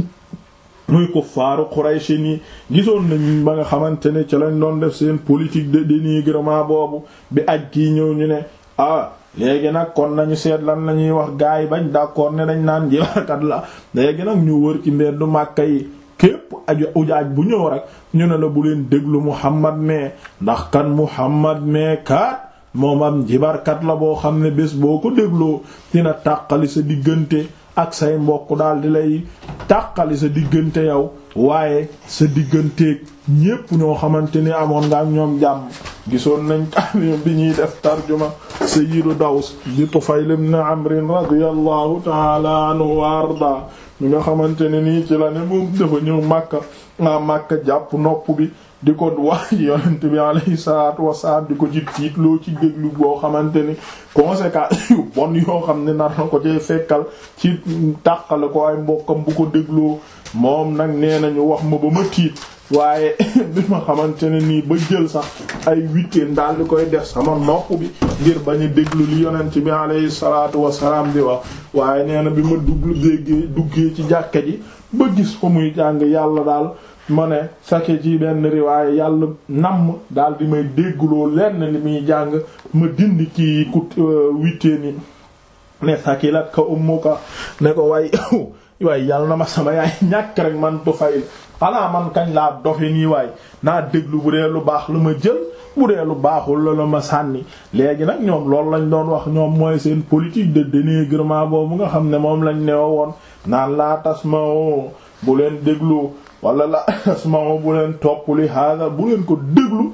muy kuffaaru Quraysh ni gisoon nañ ba nga xamante ne ci lañ doon def seen politique de dénigrement boobu bi aj kii ñëw ñu ne ah léegi nag kon nañu seet lan la ñuy wax gaay yi bañ d'accord ne dañ naan jibarkat la léegi nag ñu wër ci mbeddu Màkka yi képp aju ujaaj bu ñëw rek ñu ne la bu leen déglu Muhammad mais ndax kan Muhammad mais kaat moom am jibarkat la boo xam ne bés boo ko dégloo dina tàqali sa diggante ak say mbokk daal di lay tàqali sa diggante yow waaye sa digganteeg ñépp ñoo xamante ni amoon nga ak ñoom jàmm gisoon nañ kaamim bi ñuy def tarjuma sayyidu Daws di Tufayl ibn Amr radiyallahu ta'ala anhu wa arda mi nga xamante ne nii ci la ne moom dafa ñëw Makka nga Makka jàpp nopp bi di ko wax yonent bi alayhi salaatu wasalaam di ko ci tiitloo ci déglu boo xamante ni conséquences yu bon yoo xam ne nar na ko ci fekkal ci tàqale ko ay mbokkam bu ko dégloo moom nag nee nañu wax ma ba ma tiit waaye bi ma xamante ne nii ba jël sax ay week-end daal di koy def sama nopp bi ngir bañ a déglu li yonent bi alayhi salaatu wasalaam di wax waaye nee na bi ma duglu déggee duggee ci jàkka ji ba gis ko muy jàng yàlla daal ma ne sake ci benn riwaaye yàlla namm daal di may déggloo lenn li muy jàng ma dindi ci ku wittee ni ne sakilat ka ummuka ne ko way waaye yàlla na ma sama yaay ñàkk rek man Tufayl xanaa man kañ laa dofe nii waay naa déglu bu dee lu baax la ma jël bu dee lu baaxul la la ma sànni léegi nag ñoom loolu lañ doon wax ñoom mooy seen politique de dénigrement boobu nga xam ne moom lañ neewa woon naan laa tasmao bu leen déglu wala la tasmao bu leen topp li hada bu leen ko déglu ba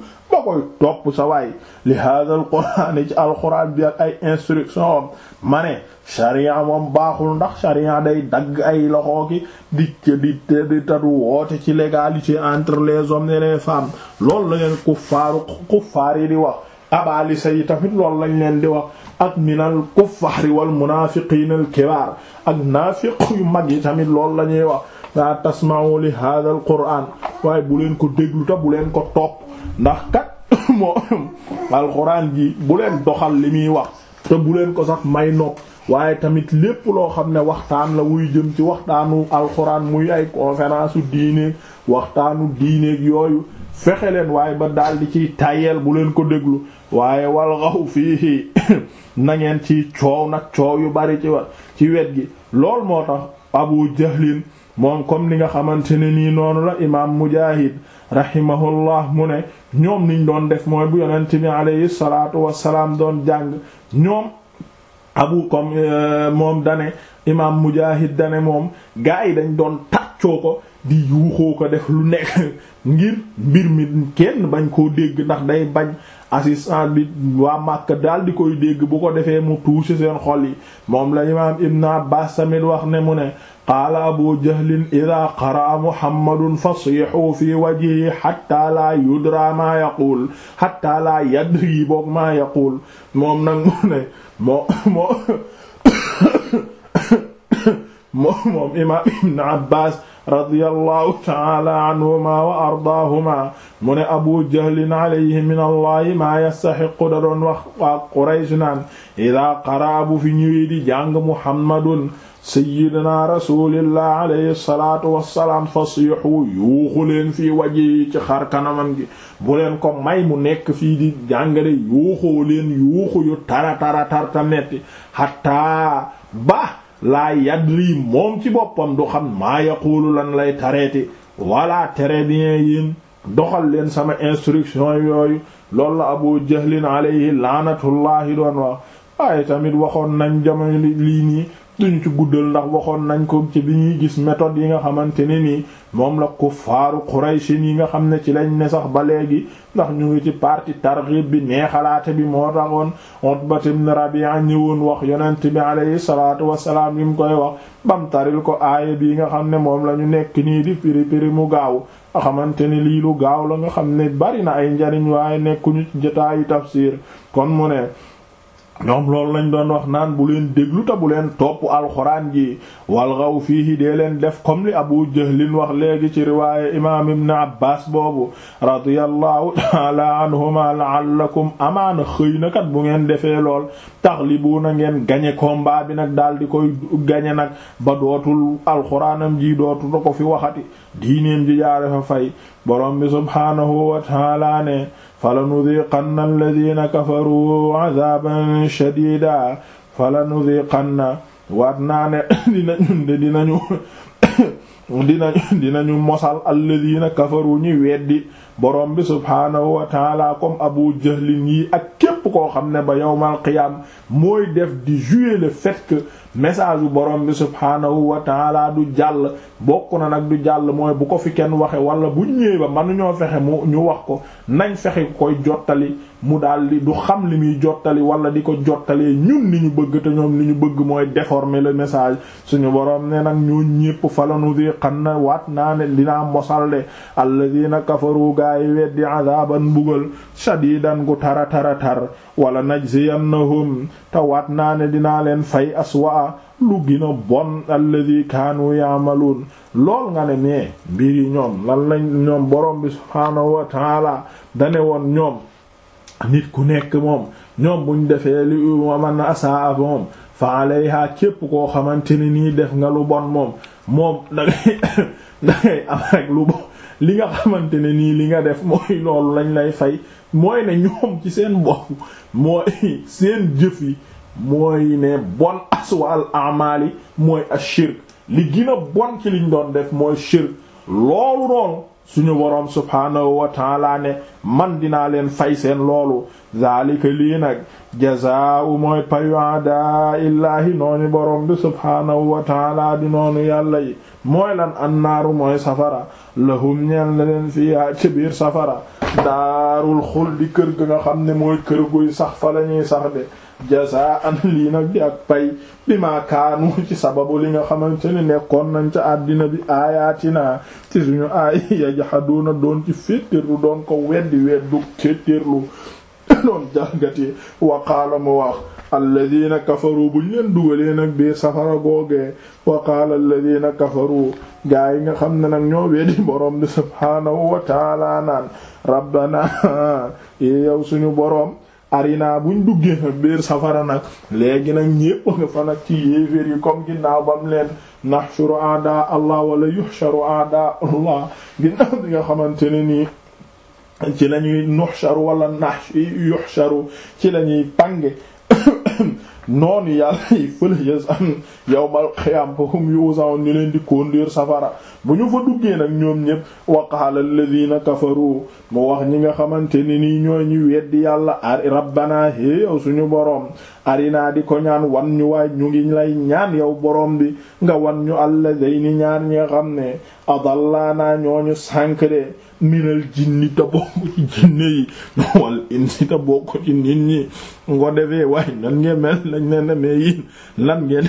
koy topp sa waay li hada al qur'an ci alquran bi ak ay instruction am ma ne sharia moom baaxul ndax sharia day dagg ay loxo ki di di di tadu woote ci l'égalité entre les hommes et les femmes loolu la leen kuffaaru kuffaar yi di wax abalisa yi tamit loolu lañ leen di wax ak minal kuffaari wal munaafiqiina al kibaar ak naafiq yu mag yi tamit loolu la ñuy wax la tasma'u li hada al qur'an waaye bu leen ko déglu ta bu leen ko topp ndax kat moo alquran ji bu leen doxal li muy wax te bu leen ko sax may nopp waaye tamit lépp loo xam ne waxtaan la wuy jëm ci waxtaanu alxuraan muy ay conférence u diineeg waxtaanu diineeg yooyu fexe leen waaye ba daal di ciy tayeel bu leen ko déglu waaye wal xaw fii na ngeen ci coow nag coow yu bari ci wa ci wet gi lool moo tax abu jahlin moom comme ni nga xamante ne nii noonu la imaam mujaahid rahimahullah mu ne ñoom niñ doon def mooy bu yonent bi alayhi salaatu wassalaam doon jàng ñoom abu comme moom dane imaam mujaahid dane moom gaa yi dañ doon tàccoo ko di yuuxoo ko def lu nekk ngir mbir mi kenn bañ koo dégg ndax day bañ assistant bi waa Makka daal di koy dégg bu ko defee mu touché seen xol yi moom la imaam Ibn Abbas tamit wax ne mu ne qaala abu jahlin ida qaraa muhammadun fasiixuu fi wajhihi xatta laa yudra maa yaquul xatta laa yadri boog maa yaquul moom nag mu ne moo moo moo moom imaam ibn abbas radiyallahu taala anhuma wa ardaahuma mu ne abu jahlin alayhi min allahi maa yastaxiqu da doon wax waa quraysh naan ida qaraa bu fi ñëwee di jàng muhammadun sayyidina rasulillah alayhi salatu wassalaam fasiixu yuuxu leen fii waji ci xar kanamam gi bu leen ko may mu nekk fii di jàngale yuuxoo leen yuuxu yu tara tara tarta metti xataa ba laa yadri moom ci boppam du xam maa yaqulu lan lay tareeti voilà très bien yéen doxal leen sama instruction yooyu loolu la abu jahlin alayhi laanatullahi doon wax waaye tamit waxoon nañ jamono lii nii duñu ci guddal ndax waxoon nañ ko ci bi ñuy gis méthode yi nga xamante ne nii moom la kuffaaru Quraysh yi nga xam ne ci lañ ne sax ba léegi ndax ñu ngi ci parti targhib bi neexalaate bi moo taxoon Utbat ibn Rabi'a ñëwoon wax yonent bi alayhi salaatu wassalaam yi mu koy wax bam taril ko aaya bi nga xam ne moom la ñu nekk nii di piri piri mu gaaw nga xamante ne lii lu gaaw la nga xam ne bari na ay njariñ waaye nekkuñu ci jotaayu tafsir kon mu ne ñoom loolu lañ doon wax naan bu leen déglu ta bu leen topp alxuraan ji walgaw fiihi dee leen def comme li abu jahlin wax léegi ci riwaaya imaam ibn abbas boobu radiyallahu taala anhuma la'allakum amaana xëy na kat bu ngeen defee lool taxlibuuna ngeen gañe combat bi nag daal di koy gañe nag ba dootul alxuraanam ji dootul da ko fi waxati diineem ji jaare fa fay borom bi subhaanahu wa taala ne falanudiqanna alladina kafaru adaban shadida falanudiqanna waat naa ne dinañu de dinañu dinañu dinañu mosal alladina kafaru ñi weddi borom bi subhaanahu wa taala comme abu jahlin yi ak képp koo xam ne ba yawmal qiyam mooy def di jouer le fait que message bu borom bi subhaanahu wa taala du jàll bokk na nag du jàll mooy bu ko fi kenn waxe wala bu ñëwee ba mënuñoo fexe mu ñu wax ko nañ fexe koy jottali mu daal di du xam li muy jottali wala di ko jottalee ñun li ñu bëgg te ñoom li ñu bëgg mooy déformer le message suñu borom ne nag ñoo ñépp falanu di xam na waat naa ne dinaa mosal de alladina kafaru gaa yi weddi adaban mbugal shadidan gu tara tara tar wala najziyannahum te waat naa ne dinaa leen fay aswa lu gën a bon alladi kaanu yaamaluun lool nga ne mais mbir yi ñoom lan lañ ñoom borom bi subhaanahu wa taala dane woon ñoom nit ku nekk moom ñoom buñ defee li man asaa moom fa alayha képp koo xamante ne nii def nga lu bon moom moom dangay dangay am rek lu bon li nga xamante ne nii li nga def mooy loolu lañ lay fay mooy ne ñoom ci seen bopp mooy seen jëf yi mooy ne bon aswa al amali mooy ashirk li gën a bon ci liñ doon def mooy shirk loolu noonu suñu boroom subhaanahu wa taala ne man dinaa leen fay seen loolu zaalika lii nag jazaa'u mooy payu adaa illaahi noonu boroom bi subhaanahu wa taala di noonu yàlla yi mooy lan annaaru mooy safara lahum ñeel na leen fiihaa ci biir safara daarul xuldi kër ga nga xam ne mooy kër guy sax fa lañuy sax de jazaan lii nag di ak pay bi ma kaanu ci sababu li nga xamante ne nekkoon nañ ca àddina bi aayaatina ci suñu aay yajhaduuna doon ci féttéerlu doon ko weddi weddu féttéerlu doon jalgati wa qaala mu wax alladina kafaru buñ leen dugalee nag biir safara googee wa qaala alladina kafaru gaa yi nga xam ne nag ñoo weddi borom bi subhaanahu wa taala naan rabbana yow suñu boroom arina buñ duggee nag biir safara nag léegi nag ñépp nga fa nag ci yéeféer yi comme ginnaaw bam leen nahshuru a'da allah wala yuhsharu a'da allah ginnaaw bi nga xamante ne nii ci lañuy nuhsharu wala nash yuhsharu ci lañuy pange noonu yàlla yi fële yës am yawmal qiyaam fa hum yuzaun ñu leen di conduire safara bu ñu fa duggee nag ñoom ñépp wa qaala alladhina kafaru mu wax ñi nga xamante ne nii ñooy ñu weddi yàlla ari rabbana hé yow suñu boroom arinaa di ko ñaan wan ñu waay ñu ngi lay ñaan yow boroom bi nga wan ñu alladhayni ñaar ñi nga xam ne adallaana ñooñu sànk de minal jinni ta bokk ci jinne yi wal insi ta bokk ci nit ñi ngo defee waaye nan ngeen mel lañ ne ne mais yéen lan ngeen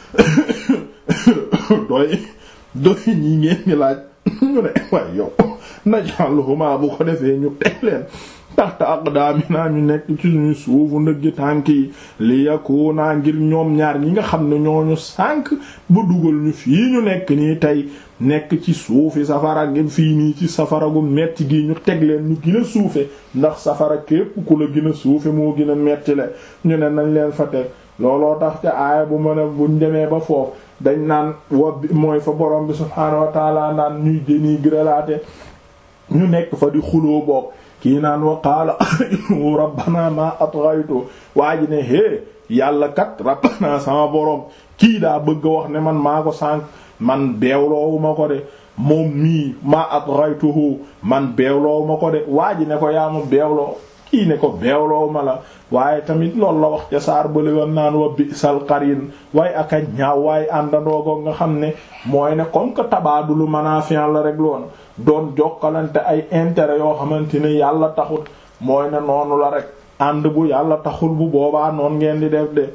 doy doy ñi ngeen di laaj ñu ne waaye yow najaluhuma bu ko defee ñu teg leen taxta aqdaamina ñu nekk ci suñu suufu ndëgg tànk yi li yakuna ngir ñoom ñaar ñi nga xam ne ñooñu sànk bu dugal ñu fii ñu nekk nii tey nekk ci suufi safara gi fii nii ci safara gu metti gi ñu teg leen ñu gën a suufe ndax safara képp ku la gën a suufe moo gën a metti le ñu ne nañ leen fa teg looloo tax ca aaya bu mën a buñ demee ba foofu dañ naan wa mooy fa borom bi subhaanahu wa taala naan ñuy déni grelaate ñu nekk fa di xuloo boog kii naan wa qaala rabbana ma atghaytu waa ji ne hé yàlla kat rabbana sama borom kii daa bëgg a wax ne man maa ko sànq man beewloowu ma ko de moom mii ma atghaytuhu man beewloowu ma ko de waa ji ne ko yaa ma beewloo kii ne ko beewloowu ma la waaye tamit loolu la wax ca saar bële woon naan wa bi'sal qarin waaye ak a ñaaw waaye àndandoo ko nga xam ne mooy ne comme que tabaadulu manaafi'an la rek loon doon jokkalante ay intérêt yoo xamante ne yàlla taxut mooy ne noonu la rek ànd bu yàlla taxul bu boobaa noon ngeen di def de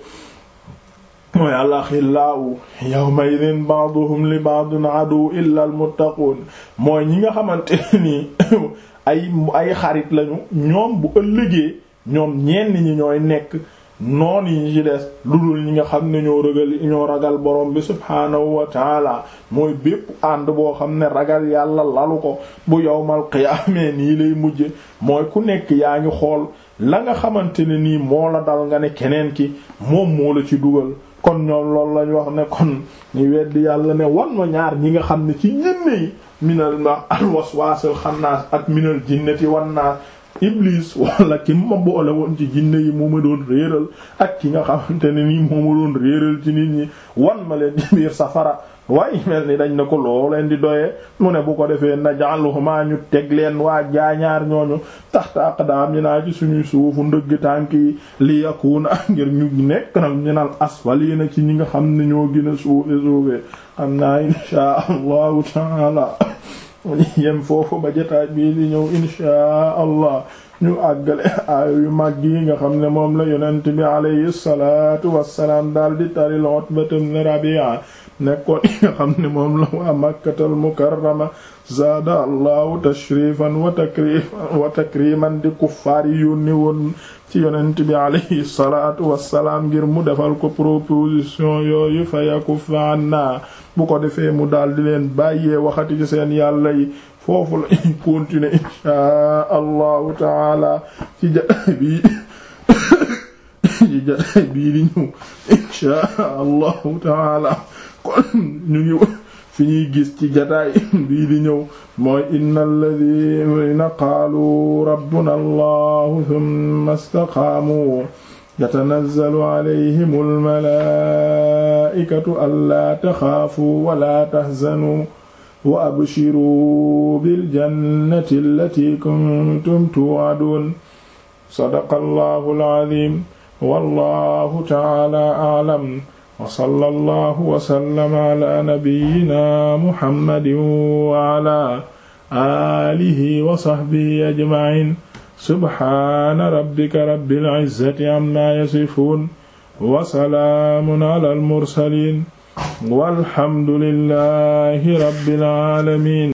mooy alaxillaahu yawma idin ba'duhum li ba'din adu illa al muttaqun mooy ñi nga xamante nii ay ay xarit lañu ñoom bu ëllëgee ñoom ñenn ñi ñooy nekk noon yi ci des lu dul ñi nga xam ne ñoo ragal ñoo ragal borom bi subhaanahu wa taala mooy bépp ànd boo xam ne ragal yàlla lalu ko bu yowmal qiyaamee nii lay mujje mooy ku nekk yaa ngi xool la nga xamante ne nii moo la dal nga ne keneen ki moom moo la ci dugal kon ñoom loolu lañ wax ne kon ñu weddi yàlla ne wan ma ñaar ñi nga xam ne ci ñenn yi minal ma alwaswaasil xannaas ak minal jinnati wan naas iblis wala ki ma boole woon ci jinne yi moo ma doon réeral ak ki nga xamante ne nii moo ma doon réeral ci nit ñi wan ma leen ci biir safara waaye mel ni dañ na ko loo leen di doyee mu ne bu ko defee naj'aluhuma ñu teg leen waa jaañaar ñooñu taxta aqdaamina ci suñuy suufu ndëgg tànk yi li yakuna ngir ñu nekk nag ñu naan asfaliina ci ñi nga xam ne ñoo gën a suufe suufe xam naa inshaa allahu taala yem foofu ba jotaay bii di ñëw inshaa allah ñu àggale aayo yu mag yi nga xam ne moom la yonent bi alayhi salaatu wassalaam daal di taril Utbat ibn Rabi'a nekkoon yi nga xam ne moom la waa Makkatal Mukarrama zaada allahu tashrifan wa takrifan wa takriman di kuffaar yi yónni woon ci yonent bi alayhi salaatu wassalaam ngir mu defal ko proposition yooyu fa yakuffa anna bu ko defee mu daal di leen bàyyee waxati ci seen yàlla yi foofu la ñuy continuer inshaa allahu taala ci jataay bii ci jataay bii di ñëw inshaa allahu taala kon ñu ngi fi ñuy gis ci jataay bii di ñëw mooy inna alladhina qaalu rabbuna allahu thumma istaqaamu yatanazzalu alayhim almalaa'ikatu allaa taxaafuu wa laa tahzanuu wa abshiruu biljannati allatii kuntum tuu'aduun sadaqa allahu al'aziim wallaahu ta'aalaa a'lam wa sallallaahu wa sallama alaa nabiyyinaa muhammadin wa alaa alihi wa sahbihi ajma'in subhana rabbika rabbil izzati amma yasifun wa salaamun ala al mursalin walhamdulillahi rabbil alamin